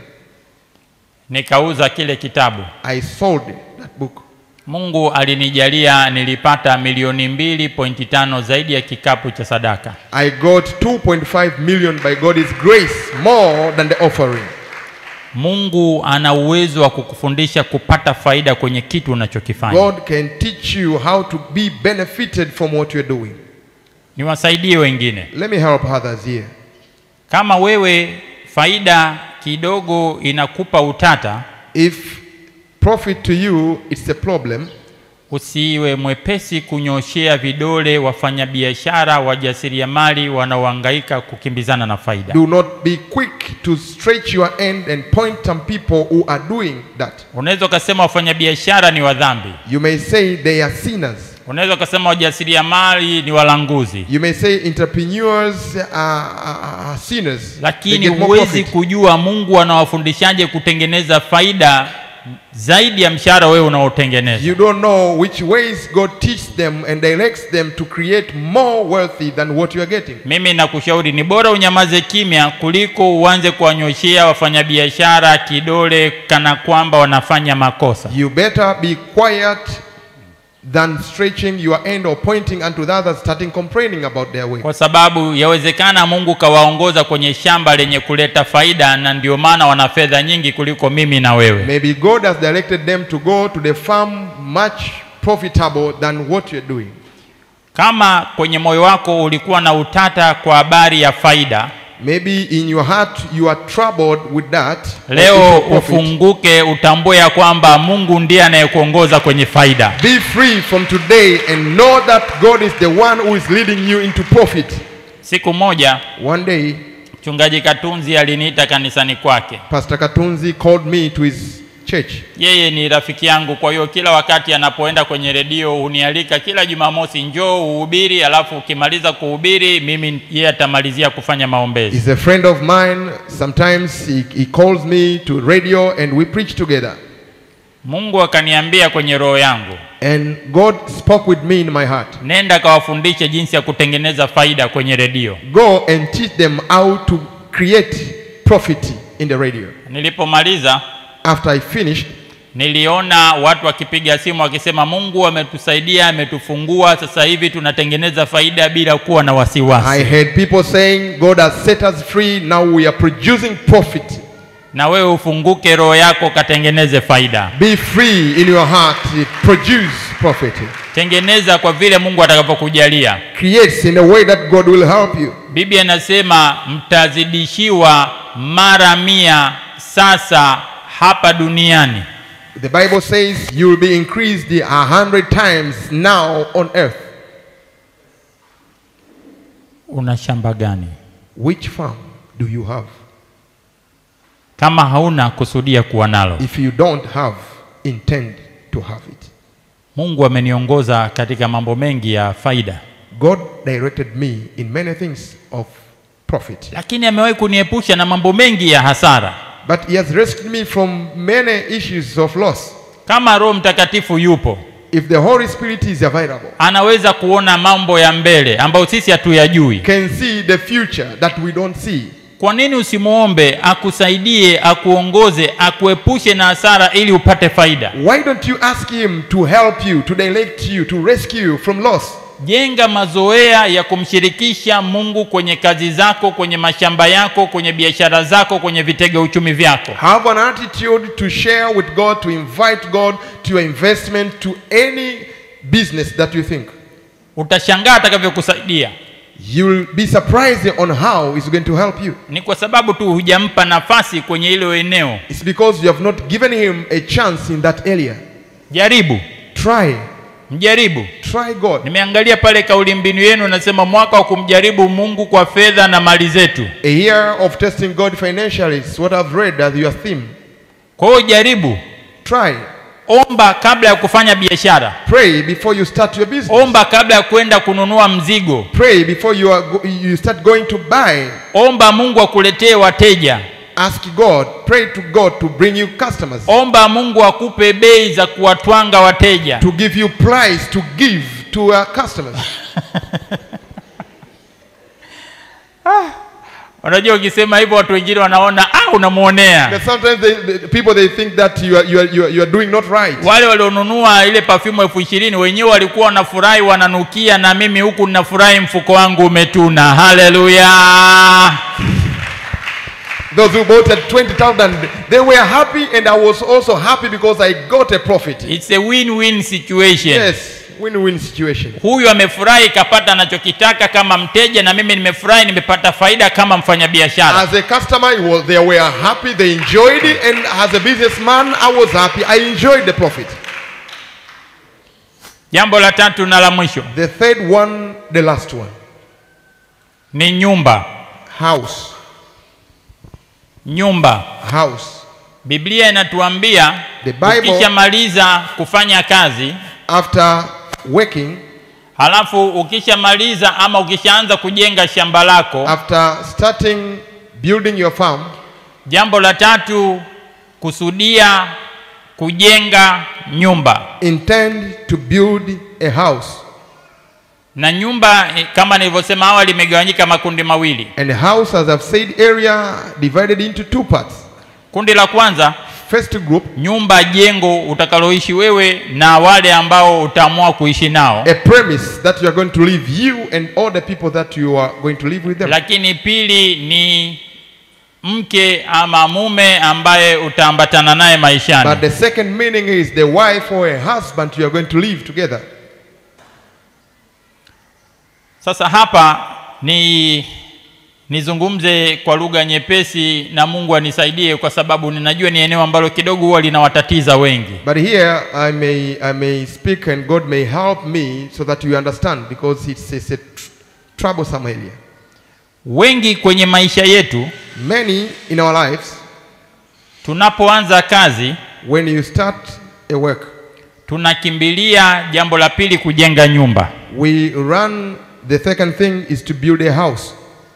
Speaker 1: nikauza kile kitabu
Speaker 2: I sold that book.
Speaker 1: mungu alinijalia nilipata milioni mbili pointi tano zaidi ya kikapu cha sadaka
Speaker 2: I got 2.5 million by God's grace, more than the offering.
Speaker 1: mungu ana uwezo wa kukufundisha kupata faida kwenye kitu unachokifanya
Speaker 2: God can teach you how to be benefited from what you're doing.
Speaker 1: niwasaidie wengine
Speaker 2: Let me help others here.
Speaker 1: kama wewe faida kidogo inakupa utata
Speaker 2: If profit to you it's a problem,
Speaker 1: usiwe mwepesi kunyoshea vidole wafanyabiashara wajasiriamali wanaohangaika kukimbizana na faida
Speaker 2: do not be quick to stretch your end and point some people who are doing that.
Speaker 1: unaweza ukasema wafanyabiashara ni wadhambi
Speaker 2: You may say they are sinners.
Speaker 1: unaweza ukasema wajasiriamali ni walanguzi
Speaker 2: You may say entrepreneurs are, are, are sinners. They
Speaker 1: lakini
Speaker 2: get more
Speaker 1: huwezi
Speaker 2: profit.
Speaker 1: kujua mungu anawafundishaje kutengeneza faida zaidi ya mshahara wewe unaotengeneza
Speaker 2: You don't know which ways God teaches them and directs them to create more wealthy than what you are getting.
Speaker 1: mimi nakushauri ni bora unyamaze kimya kuliko uanze kuwanyoshea wafanyabiashara kidole kana kwamba wanafanya makosa
Speaker 2: You better be quiet than stretching your end or pointing unto the others, starting complaining about their way.
Speaker 1: kwa sababu yawezekana mungu kawaongoza kwenye shamba lenye kuleta faida na ndio maana wana fedha nyingi kuliko mimi na wewe
Speaker 2: Maybe God has directed them to go to the farm much profitable than what you're doing.
Speaker 1: kama kwenye moyo wako ulikuwa na utata kwa habari ya faida
Speaker 2: Maybe in your heart you are troubled with that. or
Speaker 1: leo
Speaker 2: issue of profit.
Speaker 1: ufunguke utambue ya kwamba mungu ndiye anayekuongoza kwenye faida
Speaker 2: Be free from today and know that God is the one who is leading you into profit.
Speaker 1: siku moja
Speaker 2: One day,
Speaker 1: mchungaji katunzi aliniita kanisani kwake
Speaker 2: Pastor Katunzi called me to his church.
Speaker 1: yeye ni rafiki yangu kwa hiyo kila wakati anapoenda kwenye redio hunialika kila jumamosi njoo uhubiri alafu ukimaliza kuhubiri mimi yeye atamalizia kufanya maombezi
Speaker 2: He's a friend of mine. Sometimes he, he calls me to radio and we preach together.
Speaker 1: mungu akaniambia kwenye roho yangu
Speaker 2: And God spoke with me in my heart.
Speaker 1: nenda kawafundishe jinsi ya kutengeneza faida kwenye redio
Speaker 2: Go and teach them how to create profit in the radio.
Speaker 1: nilipomaliza
Speaker 2: After I finished,
Speaker 1: niliona watu wakipiga simu wakisema mungu ametusaidia ametufungua sasa hivi tunatengeneza faida bila kuwa na
Speaker 2: I
Speaker 1: wasiwasi
Speaker 2: heard people saying, God has set us free. Now we are producing profit.
Speaker 1: na wewe ufunguke roho yako katengeneze faida
Speaker 2: Be free in your heart. Produce profit.
Speaker 1: tengeneza kwa vile mungu atakapokujalia
Speaker 2: Creates in a way that God will help you.
Speaker 1: biblia inasema mtazidishiwa mara mia sasa hapa duniani
Speaker 2: The Bible says you will be increased a hundred times now on earth.
Speaker 1: una shamba gani
Speaker 2: Which farm do you have?
Speaker 1: kama hauna kusudia kuwa nalo
Speaker 2: If you don't have, intend to have it.
Speaker 1: mungu ameniongoza katika mambo mengi ya faida
Speaker 2: God directed me in many things of profit,
Speaker 1: lakini amewahi kuniepusha na mambo mengi ya hasara
Speaker 2: but He has rescued me from many issues of loss.
Speaker 1: kama roho mtakatifu yupo
Speaker 2: If the Holy Spirit is available,
Speaker 1: anaweza kuona mambo ya mbele ambayo sisi hatuyajui
Speaker 2: can see the future that we don't see.
Speaker 1: kwa nini usimwombe akusaidie akuongoze akuepushe na hasara ili upate faida
Speaker 2: Why don't you ask Him to help you, to direct you, to rescue you from loss?
Speaker 1: jenga mazoea ya kumshirikisha mungu kwenye kazi zako kwenye mashamba yako kwenye biashara zako kwenye vitega uchumi vyako
Speaker 2: Have an attitude to share with God, to invite God to your investment, to any business that you think.
Speaker 1: utashangaa atakavyokusaidia
Speaker 2: You'll be surprised on how it's going to help you.
Speaker 1: ni kwa sababu tu hujampa nafasi kwenye hilo eneo
Speaker 2: It's because you have not given Him a chance in that area.
Speaker 1: jaribu
Speaker 2: Try,
Speaker 1: mjaribu
Speaker 2: try God.
Speaker 1: nimeangalia pale kauli mbinu yenu nasema mwaka wa kumjaribu mungu kwa fedha na mali zetu
Speaker 2: A year of testing God financially is what I've read as your theme.
Speaker 1: kwa hiyo jaribu
Speaker 2: Try,
Speaker 1: omba kabla ya kufanya biashara
Speaker 2: pray before you start your business.
Speaker 1: omba kabla ya kwenda kununua mzigo
Speaker 2: Pray before you, are go- you start going to buy.
Speaker 1: omba mungu akuletee wateja
Speaker 2: Ask God, pray to God to bring you customers,
Speaker 1: omba mungu akupe bei za kuwatwanga wateja
Speaker 2: to give you price to give to our customers.
Speaker 1: unajua ukisema hivyo watu wengine wanaona ah unamwonea
Speaker 2: But sometimes they, the people they think that you are, you are, you are, you are doing not right.
Speaker 1: wale walionunua ile perfume elfu ishirini wenyewe walikuwa wanafurahi wananukia na mimi huku ninafurahi mfuko wangu umetuna haleluya
Speaker 2: Those who bought at 20,000, they were happy and I was also happy because I got a profit.
Speaker 1: It's a win-win situation
Speaker 2: Yes, win-win situation.
Speaker 1: huyu amefurahi kapata anachokitaka kama mteja na mimi nimefurahi nimepata faida kama mfanyabiashara
Speaker 2: As a customer, it was, they were happy, they enjoyed it, and as a businessman, I was happy. I enjoyed the profit.
Speaker 1: jambo la tatu na la mwisho
Speaker 2: The third one, the last one,
Speaker 1: ni nyumba
Speaker 2: house.
Speaker 1: nyumba
Speaker 2: House.
Speaker 1: biblia inatuambia
Speaker 2: The Bible-
Speaker 1: ukishamaliza kufanya kazi
Speaker 2: After working,
Speaker 1: halafu ukishamaliza ama ukishaanza kujenga shamba lako
Speaker 2: after starting building your farm,
Speaker 1: jambo la tatu kusudia kujenga nyumba
Speaker 2: intend to build a house.
Speaker 1: na nyumba eh, kama nilivyosema awali imegawanyika makundi mawili
Speaker 2: And a house, as I've said earlier, divided into two parts.
Speaker 1: kundi la kwanza
Speaker 2: First group,
Speaker 1: nyumba jengo utakaloishi wewe na wale ambao utaamua kuishi nao
Speaker 2: a premise that you are going to live, you and all the people that you are going to live with them.
Speaker 1: lakini pili ni mke ama mume ambaye utaambatana naye
Speaker 2: But
Speaker 1: maishani
Speaker 2: the second meaning is the wife or a husband you are going to live together.
Speaker 1: sasa hapa ni nizungumze kwa lugha nyepesi na mungu anisaidie kwa sababu ninajua ni eneo ambalo kidogo huwa linawatatiza wengi
Speaker 2: But here I may I may speak and God may help me so that you understand because it's, it's a tr- troublesome area.
Speaker 1: wengi kwenye maisha yetu
Speaker 2: Many in our lives,
Speaker 1: tunapoanza kazi
Speaker 2: when you start a work,
Speaker 1: tunakimbilia jambo la pili kujenga nyumba
Speaker 2: we run. The second thing is to build a house.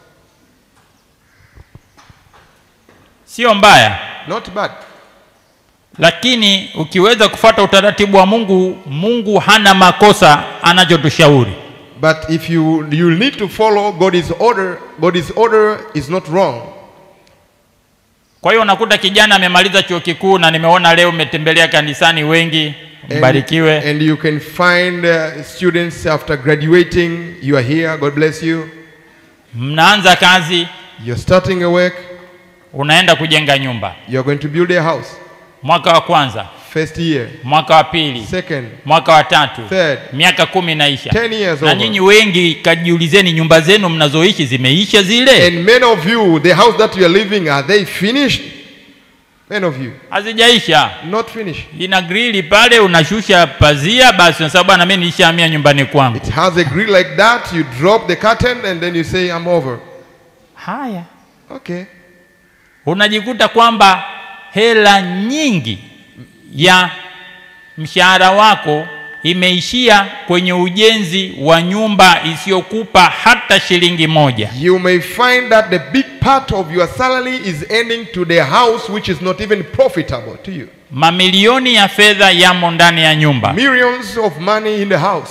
Speaker 1: sio mbaya
Speaker 2: Not bad.
Speaker 1: lakini ukiweza kufuata utaratibu wa mungu mungu hana makosa anachotushauri
Speaker 2: But if you you need to follow God's order, God's order is not wrong.
Speaker 1: kwa hiyo unakuta kijana amemaliza chuo kikuu na nimeona leo umetembelea kanisani wengi
Speaker 2: And,
Speaker 1: mbarikiwe
Speaker 2: and you can find uh, students after graduating. You are here. God bless you.
Speaker 1: mnaanza kazi
Speaker 2: You're starting a work.
Speaker 1: unaenda kujenga nyumba
Speaker 2: You're going to build a house.
Speaker 1: mwaka wa kwanza
Speaker 2: First year,
Speaker 1: mwaka wa pili
Speaker 2: second,
Speaker 1: mwaka wa tatu
Speaker 2: third,
Speaker 1: miaka kumi inaisha
Speaker 2: ten years
Speaker 1: na
Speaker 2: over.
Speaker 1: nyinyi wengi kajiulizeni nyumba zenu mnazoishi zimeisha zile
Speaker 2: And many of you, the house that you are living, are they finished? Many of you,
Speaker 1: hazijaisha
Speaker 2: not finished.
Speaker 1: ina grili pale unashusha pazia basi unasema bwana mi nilishahamia nyumbani kwangu
Speaker 2: It has a grill like that. You drop the curtain and then you say, I'm over.
Speaker 1: haya
Speaker 2: Okay.
Speaker 1: unajikuta kwamba hela nyingi ya mshahara wako imeishia kwenye ujenzi wa nyumba isiyokupa hata shilingi moja
Speaker 2: You may find that the big part of your salary is ending to the house which is not even profitable to you.
Speaker 1: mamilioni ya fedha yamo ndani ya nyumba
Speaker 2: Millions of money in the house.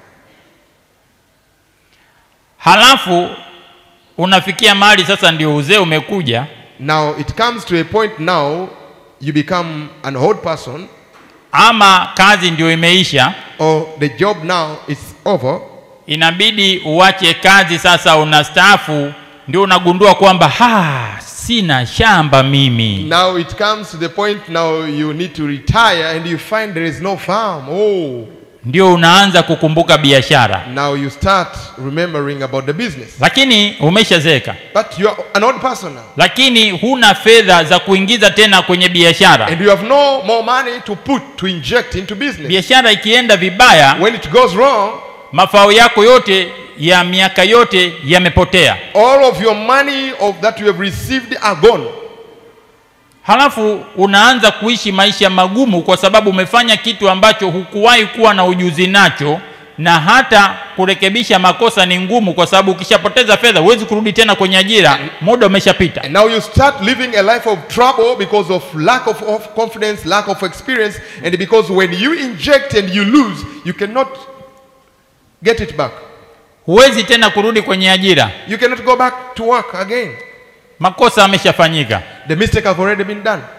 Speaker 1: halafu unafikia mahali sasa ndio uzee umekuja
Speaker 2: Now it comes to a point now you become an old person
Speaker 1: ama kazi ndio imeisha
Speaker 2: or the job now is over.
Speaker 1: inabidi uache kazi sasa unastaafu ndio unagundua kwamba ha sina shamba mimi
Speaker 2: Now it comes to the point now you need to retire and you find there is no farm. Oh,
Speaker 1: ndio unaanza kukumbuka biashara
Speaker 2: now you start remembering about the business.
Speaker 1: lakini umeshazeeka
Speaker 2: But you are an old person now.
Speaker 1: lakini huna fedha za kuingiza tena kwenye biashara
Speaker 2: And you have no more money to put, to inject into business.
Speaker 1: biashara ikienda vibaya
Speaker 2: When it goes wrong,
Speaker 1: mafao yako yote ya miaka yote yamepotea
Speaker 2: all of your money of that you have received are gone.
Speaker 1: halafu unaanza kuishi maisha magumu kwa sababu umefanya kitu ambacho hukuwahi kuwa na ujuzi nacho na hata kurekebisha makosa ni ngumu kwa sababu ukishapoteza fedha huwezi kurudi tena kwenye ajira muda umeshapita
Speaker 2: And now you start living a life of trouble because of lack of, of confidence, lack of experience, and because when you inject and you lose, you cannot get it back.
Speaker 1: huwezi tena kurudi kwenye ajira
Speaker 2: You cannot go back to work again.
Speaker 1: makosa ameshafanyika
Speaker 2: The mistake have already been done.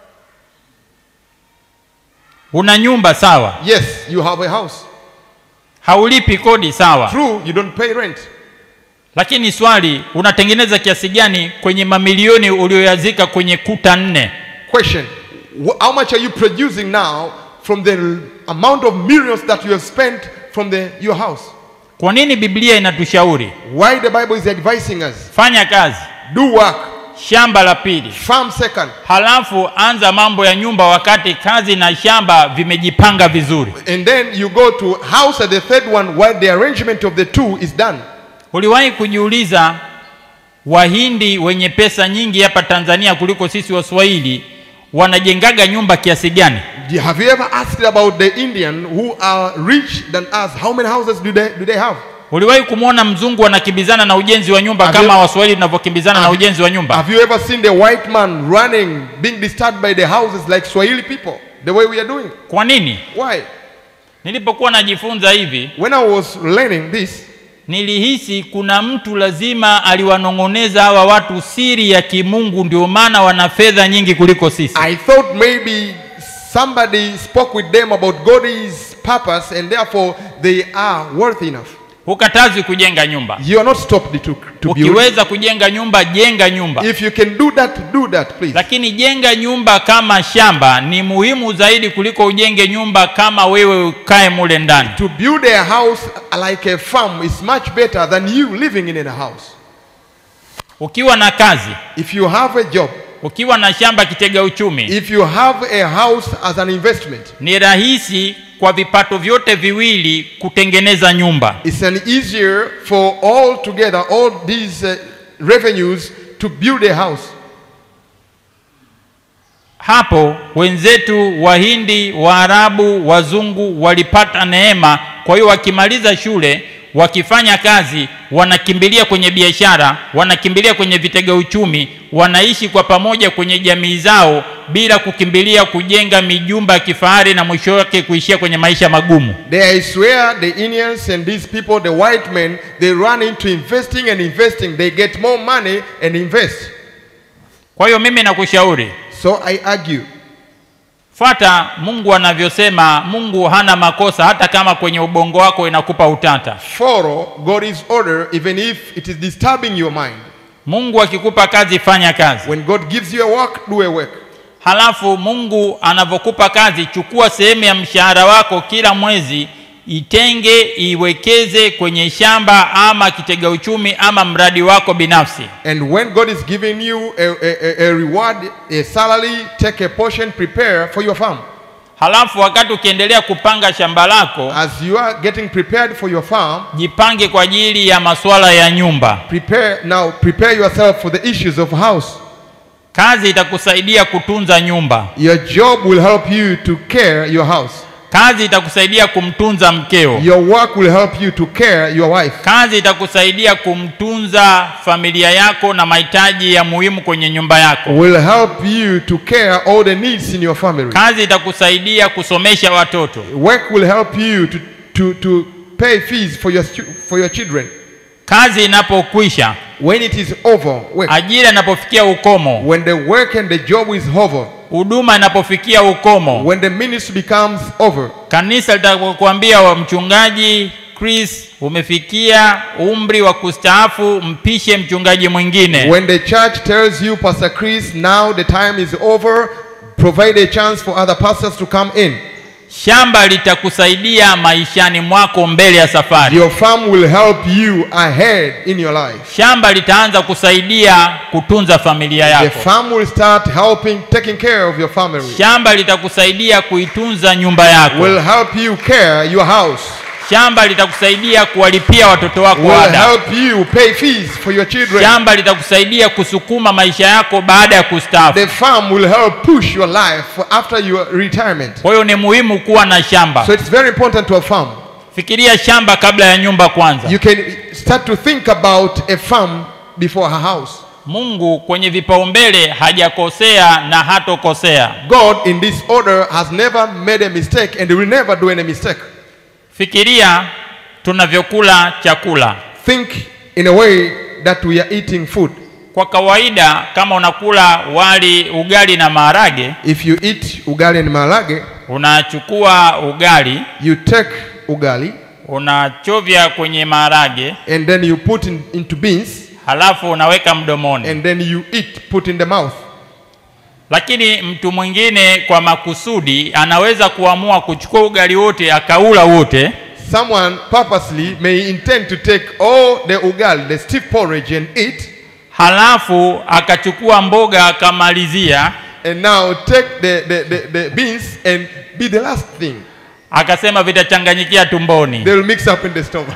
Speaker 1: una nyumba sawa
Speaker 2: Yes, you have a house.
Speaker 1: haulipi kodi sawa
Speaker 2: True, you don't pay rent.
Speaker 1: lakini swali unatengeneza kiasi gani kwenye mamilioni ulioyazika kwenye kuta nne
Speaker 2: Question wh- How much are you producing now from the amount of millions that you have spent from the, your house?
Speaker 1: kwa nini biblia inatushauri
Speaker 2: Why the Bible is advising us
Speaker 1: fanya kazi
Speaker 2: do work,
Speaker 1: shamba la pili
Speaker 2: farm second,
Speaker 1: halafu anza mambo ya nyumba wakati kazi na shamba vimejipanga vizuri
Speaker 2: and then you go to house at the third one while the arrangement of the two is done.
Speaker 1: uliwahi kujiuliza wahindi wenye pesa nyingi hapa tanzania kuliko sisi waswahili wanajengaga nyumba kiasi gani
Speaker 2: Do- Have you ever asked about the Indian who are rich than us? How many houses do they, do they have?
Speaker 1: uliwahi kumwona mzungu anakimbizana na ujenzi wa nyumba
Speaker 2: Have
Speaker 1: kama
Speaker 2: you-
Speaker 1: waswahili tunavyokimbizana na
Speaker 2: Have-
Speaker 1: ujenzi wa nyumba
Speaker 2: Have you ever seen the white man running, being disturbed by the houses like Swahili people, the way we are doing?
Speaker 1: kwa nini
Speaker 2: Why?
Speaker 1: nilipokuwa najifunza hivi
Speaker 2: When I was learning this,
Speaker 1: nilihisi kuna mtu lazima aliwanong'oneza hawa watu siri ya kimungu ndio maana wana fedha nyingi kuliko sisi
Speaker 2: I thought maybe somebody spoke with them about God's purpose and therefore they are worth enough.
Speaker 1: hukatazwi kujenga nyumba
Speaker 2: You are not stopped to, to build.
Speaker 1: ukiweza kujenga nyumba jenga nyumba
Speaker 2: If you can do that, do that, please.
Speaker 1: lakini jenga nyumba kama shamba ni muhimu zaidi kuliko ujenge nyumba kama wewe ukae mule ndani
Speaker 2: To build a house like a farm is much better than you living in a house.
Speaker 1: ukiwa na kazi
Speaker 2: If you have a job,
Speaker 1: ukiwa na shamba kitega uchumi
Speaker 2: if you have a house as an investment,
Speaker 1: ni rahisi kwa vipato vyote viwili kutengeneza nyumba
Speaker 2: it's an easier for all together, all these uh, revenues to build a house.
Speaker 1: hapo wenzetu wahindi waarabu wazungu walipata neema kwa hiyo wakimaliza shule wakifanya kazi wanakimbilia kwenye biashara wanakimbilia kwenye vitega uchumi wanaishi kwa pamoja kwenye jamii zao bila kukimbilia kujenga mijumba ya kifahari na mwisho wake kuishia kwenye maisha magumu
Speaker 2: There is where the Indians and these people, the white men, they run into investing and investing. They get more money and invest.
Speaker 1: kwa hiyo mimi nakushauri
Speaker 2: So I argue,
Speaker 1: fuata mungu anavyosema mungu hana makosa hata kama kwenye ubongo wako inakupa utata
Speaker 2: follow God's order even if it is disturbing your mind.
Speaker 1: mungu akikupa kazi fanya kazi
Speaker 2: When God gives you a work, do a work.
Speaker 1: halafu mungu anavyokupa kazi chukua sehemu ya mshahara wako kila mwezi itenge iwekeze kwenye shamba ama kitega uchumi ama mradi wako binafsi
Speaker 2: And when God is giving you a, a, a- a reward, a salary, take a portion, prepare for your farm.
Speaker 1: halafu wakati ukiendelea kupanga shamba lako
Speaker 2: As you are getting prepared for your farm,
Speaker 1: jipange kwa ajili ya masuala ya nyumba
Speaker 2: prepare now, prepare yourself for the issues of house.
Speaker 1: kazi itakusaidia kutunza nyumba
Speaker 2: Your job will help you to care your house.
Speaker 1: kazi itakusaidia kumtunza mkeo
Speaker 2: Your work will help you to care your wife.
Speaker 1: kazi itakusaidia kumtunza familia yako na mahitaji ya muhimu kwenye nyumba yako
Speaker 2: Will help you to care all the needs in your family.
Speaker 1: kazi itakusaidia kusomesha watoto
Speaker 2: Work will help you to, to, to pay fees for your, stu- for your children.
Speaker 1: kazi inapokwisha
Speaker 2: When it is over, work.
Speaker 1: ajira inapofikia ukomo
Speaker 2: When the work and the job is over,
Speaker 1: huduma inapofikia ukomo
Speaker 2: when the ministry becomes over,
Speaker 1: kanisa litakuambia wa mchungaji chris umefikia umri wa kustaafu mpishe mchungaji mwingine
Speaker 2: when the church tells you, Pastor Chris, now the time is over, provide a chance for other pastors to come in.
Speaker 1: shamba litakusaidia maishani mwako mbele ya safari
Speaker 2: Your farm will help you ahead in your life.
Speaker 1: shamba litaanza kusaidia kutunza familia
Speaker 2: The
Speaker 1: yako
Speaker 2: farm will start helping, taking care of your family.
Speaker 1: shamba litakusaidia kuitunza nyumba yako
Speaker 2: Will help you care your house.
Speaker 1: shamba litakusaidia kuwalipia watoto wako
Speaker 2: Will
Speaker 1: ada
Speaker 2: help you pay fees for your children.
Speaker 1: shamba litakusaidia kusukuma maisha yako baada ya kustaafu
Speaker 2: The farm will help push your life for after your retirement.
Speaker 1: kwa hiyo ni muhimu kuwa na shamba
Speaker 2: So it's very important to have farm.
Speaker 1: fikiria shamba kabla ya nyumba kwanza
Speaker 2: You can start to think about a farm before a house.
Speaker 1: mungu kwenye vipaumbele hajakosea na hatokosea
Speaker 2: God in this order has never made a mistake and will never do any mistake.
Speaker 1: fikiria tunavyokula chakula
Speaker 2: Think in a way that we are eating food.
Speaker 1: kwa kawaida kama unakula wali ugali na maharage
Speaker 2: If you eat ugali and malage,
Speaker 1: unachukua ugali
Speaker 2: you take ugali
Speaker 1: unachovya kwenye maharage
Speaker 2: and then you put in, into beans
Speaker 1: halafu unaweka mdomoni
Speaker 2: and then you eat, put in the mouth.
Speaker 1: lakini mtu mwingine kwa makusudi anaweza kuamua kuchukua ugali wote akaula wote
Speaker 2: Someone purposely may intend to take all the ugali, the stiff porridge, and eat,
Speaker 1: halafu akachukua mboga akamalizia
Speaker 2: and now take the, the, the, the beans and be the last thing.
Speaker 1: akasema vitachanganyikia tumboni
Speaker 2: They will mix up in the stomach.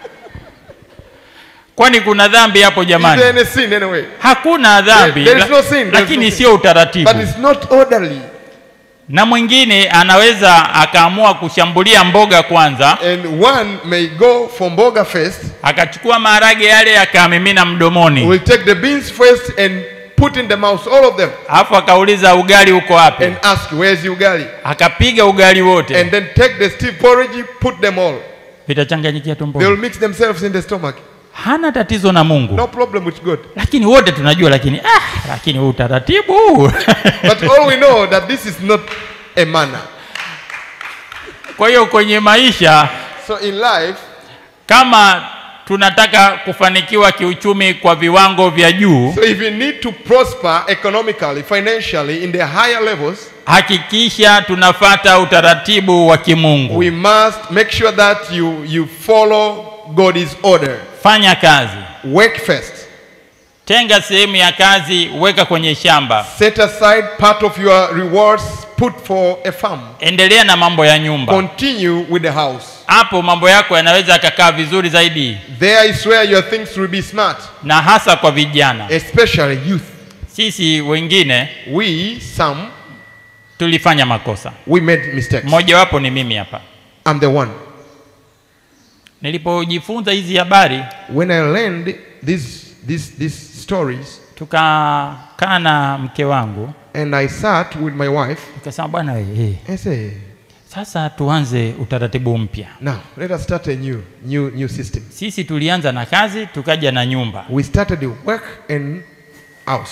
Speaker 1: kwani kuna dhambi hapo
Speaker 2: Is
Speaker 1: jamani
Speaker 2: there any sin anyway?
Speaker 1: hakuna dhambi
Speaker 2: There- there is
Speaker 1: la-
Speaker 2: no sin, there is
Speaker 1: lakini
Speaker 2: no sin.
Speaker 1: sio utaratibu
Speaker 2: But it's not orderly.
Speaker 1: na mwingine anaweza akaamua kushambulia mboga kwanza
Speaker 2: And one may go for mboga first,
Speaker 1: akachukua maharage yale akamimina mdomoni
Speaker 2: will take the beans first and put in the mouth, all of them,
Speaker 1: alafu akauliza ugali uko wapi
Speaker 2: and ask, where's the ugali?
Speaker 1: akapiga ugali wote
Speaker 2: And then take the stiff porridge, put them all.
Speaker 1: vitachanganyikia
Speaker 2: They will
Speaker 1: tumboni
Speaker 2: mix themselves in the stomach.
Speaker 1: hana tatizo na mungu
Speaker 2: No problem with God.
Speaker 1: lakini wote tunajua lakini ah, lakini huu utaratibu
Speaker 2: But all we know that this is not a manner.
Speaker 1: kwa hiyo kwenye maisha
Speaker 2: So in life,
Speaker 1: kama tunataka kufanikiwa kiuchumi kwa viwango vya juu
Speaker 2: so if you need to prosper economically, financially, in the higher levels,
Speaker 1: hakikisha tunafata utaratibu wa kimungu
Speaker 2: we must make sure that you, you follow God's order.
Speaker 1: fanya kazi
Speaker 2: Work first.
Speaker 1: tenga sehemu ya kazi weka kwenye shamba
Speaker 2: Set aside part of your rewards, put for a farm.
Speaker 1: endelea na mambo ya nyumba
Speaker 2: Continue with the house.
Speaker 1: hapo mambo yako yanaweza yakakaa vizuri zaidi
Speaker 2: There is where your things will be smart,
Speaker 1: na hasa kwa vijana
Speaker 2: especially youth.
Speaker 1: sisi wengine
Speaker 2: We, some,
Speaker 1: tulifanya makosa
Speaker 2: we made mistakes.
Speaker 1: mmojawapo ni mimi hapa
Speaker 2: I'm the one.
Speaker 1: nilipojifunza hizi habari
Speaker 2: When I learned these, these, these stories,
Speaker 1: tukakaa na mke wangu
Speaker 2: and I sat with my wife,
Speaker 1: tukasema bwana we, eh,
Speaker 2: I say,
Speaker 1: sasa tuanze utaratibu mpya
Speaker 2: now let us start a new, new, new system.
Speaker 1: sisi tulianza na kazi tukaja na nyumba
Speaker 2: We started the work and house.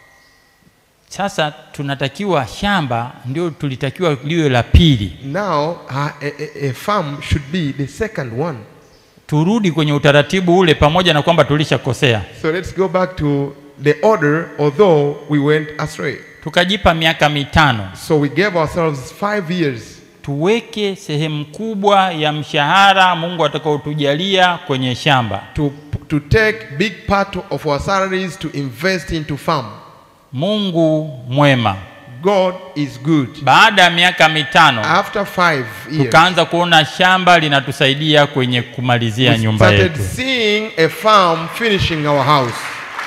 Speaker 1: sasa tunatakiwa shamba ndio tulitakiwa liwe la pili
Speaker 2: Now, uh, a, a, a farm should be the second one.
Speaker 1: turudi kwenye utaratibu ule pamoja na kwamba tulishakosea
Speaker 2: So let's go back to the order, although we went astray.
Speaker 1: tukajipa miaka mitano
Speaker 2: So we gave ourselves five years
Speaker 1: tuweke sehemu kubwa ya mshahara Mungu atakaotujalia kwenye shamba.
Speaker 2: to, to take big part of our salaries to invest into farm.
Speaker 1: Mungu mwema.
Speaker 2: God is good.
Speaker 1: Baada ya miaka mitano
Speaker 2: After five years,
Speaker 1: tukaanza kuona shamba linatusaidia kwenye kumalizia
Speaker 2: we
Speaker 1: nyumba
Speaker 2: started
Speaker 1: yetu.
Speaker 2: seeing a farm finishing our house.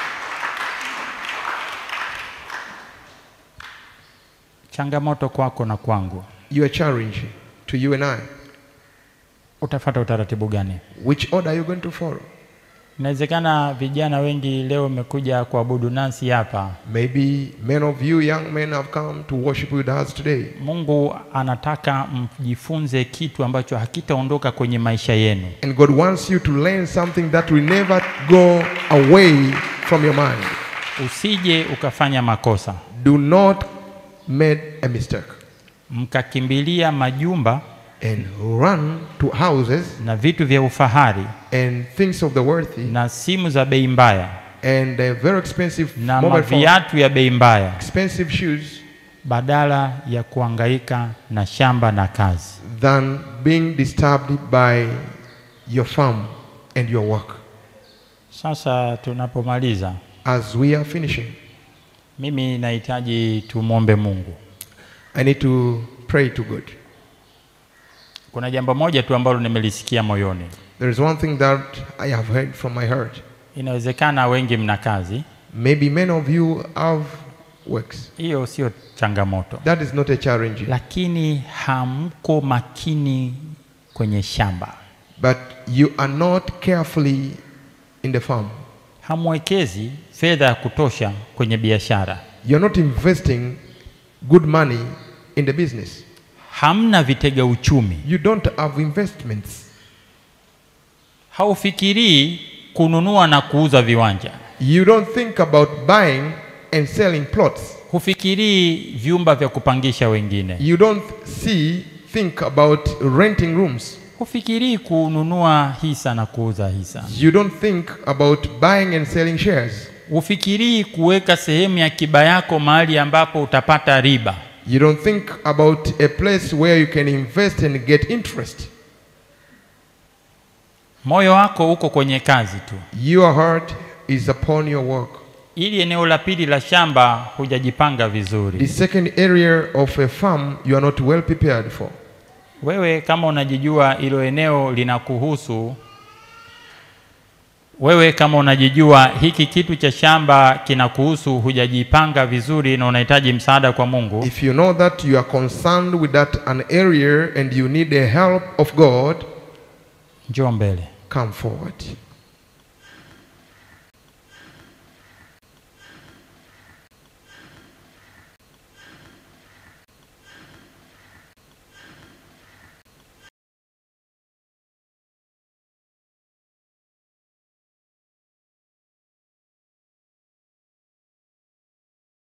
Speaker 1: Changamoto kwako na kwangu,
Speaker 2: You are challenging to you and I.
Speaker 1: utafata utaratibu gani?
Speaker 2: Which order are you going to follow?
Speaker 1: Inawezekana vijana wengi leo wamekuja kuabudu nasi hapa.
Speaker 2: Maybe many of you young men have come to worship with us today.
Speaker 1: Mungu anataka mjifunze kitu ambacho hakitaondoka kwenye maisha yenu.
Speaker 2: And God wants you to learn something that will never go away from your mind.
Speaker 1: Usije ukafanya makosa
Speaker 2: Do not make a mistake
Speaker 1: mkakimbilia majumba
Speaker 2: and run to houses
Speaker 1: na vitu vya ufahari
Speaker 2: and things of the worthy
Speaker 1: na simu za bei mbaya
Speaker 2: and uh, very expensive
Speaker 1: na
Speaker 2: mobile phone,
Speaker 1: maviatu ya bei mbaya
Speaker 2: expensive shoes
Speaker 1: badala ya kuhangaika na shamba na kazi.
Speaker 2: than being disturbed by your farm and your work.
Speaker 1: Sasa tunapomaliza,
Speaker 2: As we are finishing,
Speaker 1: mimi nahitaji tumwombe Mungu.
Speaker 2: I need to pray to God.
Speaker 1: Kuna jambo moja tu ambalo nimelisikia moyoni.
Speaker 2: There is one thing that I have heard from my heart.
Speaker 1: Inawezekana wengi mna kazi,
Speaker 2: Maybe many of you have works.
Speaker 1: hiyo sio changamoto,
Speaker 2: That is not a challenge.
Speaker 1: lakini hamko makini kwenye shamba,
Speaker 2: But you are not carefully in the farm.
Speaker 1: hamwekezi fedha ya kutosha kwenye biashara,
Speaker 2: You're not investing good money in the business.
Speaker 1: hamna vitega uchumi,
Speaker 2: You don't have investments.
Speaker 1: haufikirii kununua na kuuza viwanja,
Speaker 2: You don't think about buying and selling plots.
Speaker 1: hufikirii vyumba vya kupangisha wengine,
Speaker 2: You don't see, think about renting rooms.
Speaker 1: hufikirii kununua hisa na kuuza hisa,
Speaker 2: You don't think about buying and selling shares.
Speaker 1: hufikirii kuweka sehemu ya akiba yako mahali ambapo utapata riba.
Speaker 2: You don't think about a place where you can invest and get interest.
Speaker 1: Moyo wako uko kwenye kazi tu.
Speaker 2: Your heart is upon your work.
Speaker 1: Ili eneo la pili la shamba hujajipanga vizuri.
Speaker 2: The second area of a farm you are not well prepared for.
Speaker 1: Wewe kama unajijua hilo eneo linakuhusu, wewe kama unajijua hiki kitu cha shamba kinakuhusu, hujajipanga vizuri na unahitaji msaada kwa Mungu,
Speaker 2: If you know that you are concerned with that an area and you need the help of God,
Speaker 1: njoo mbele.
Speaker 2: come forward.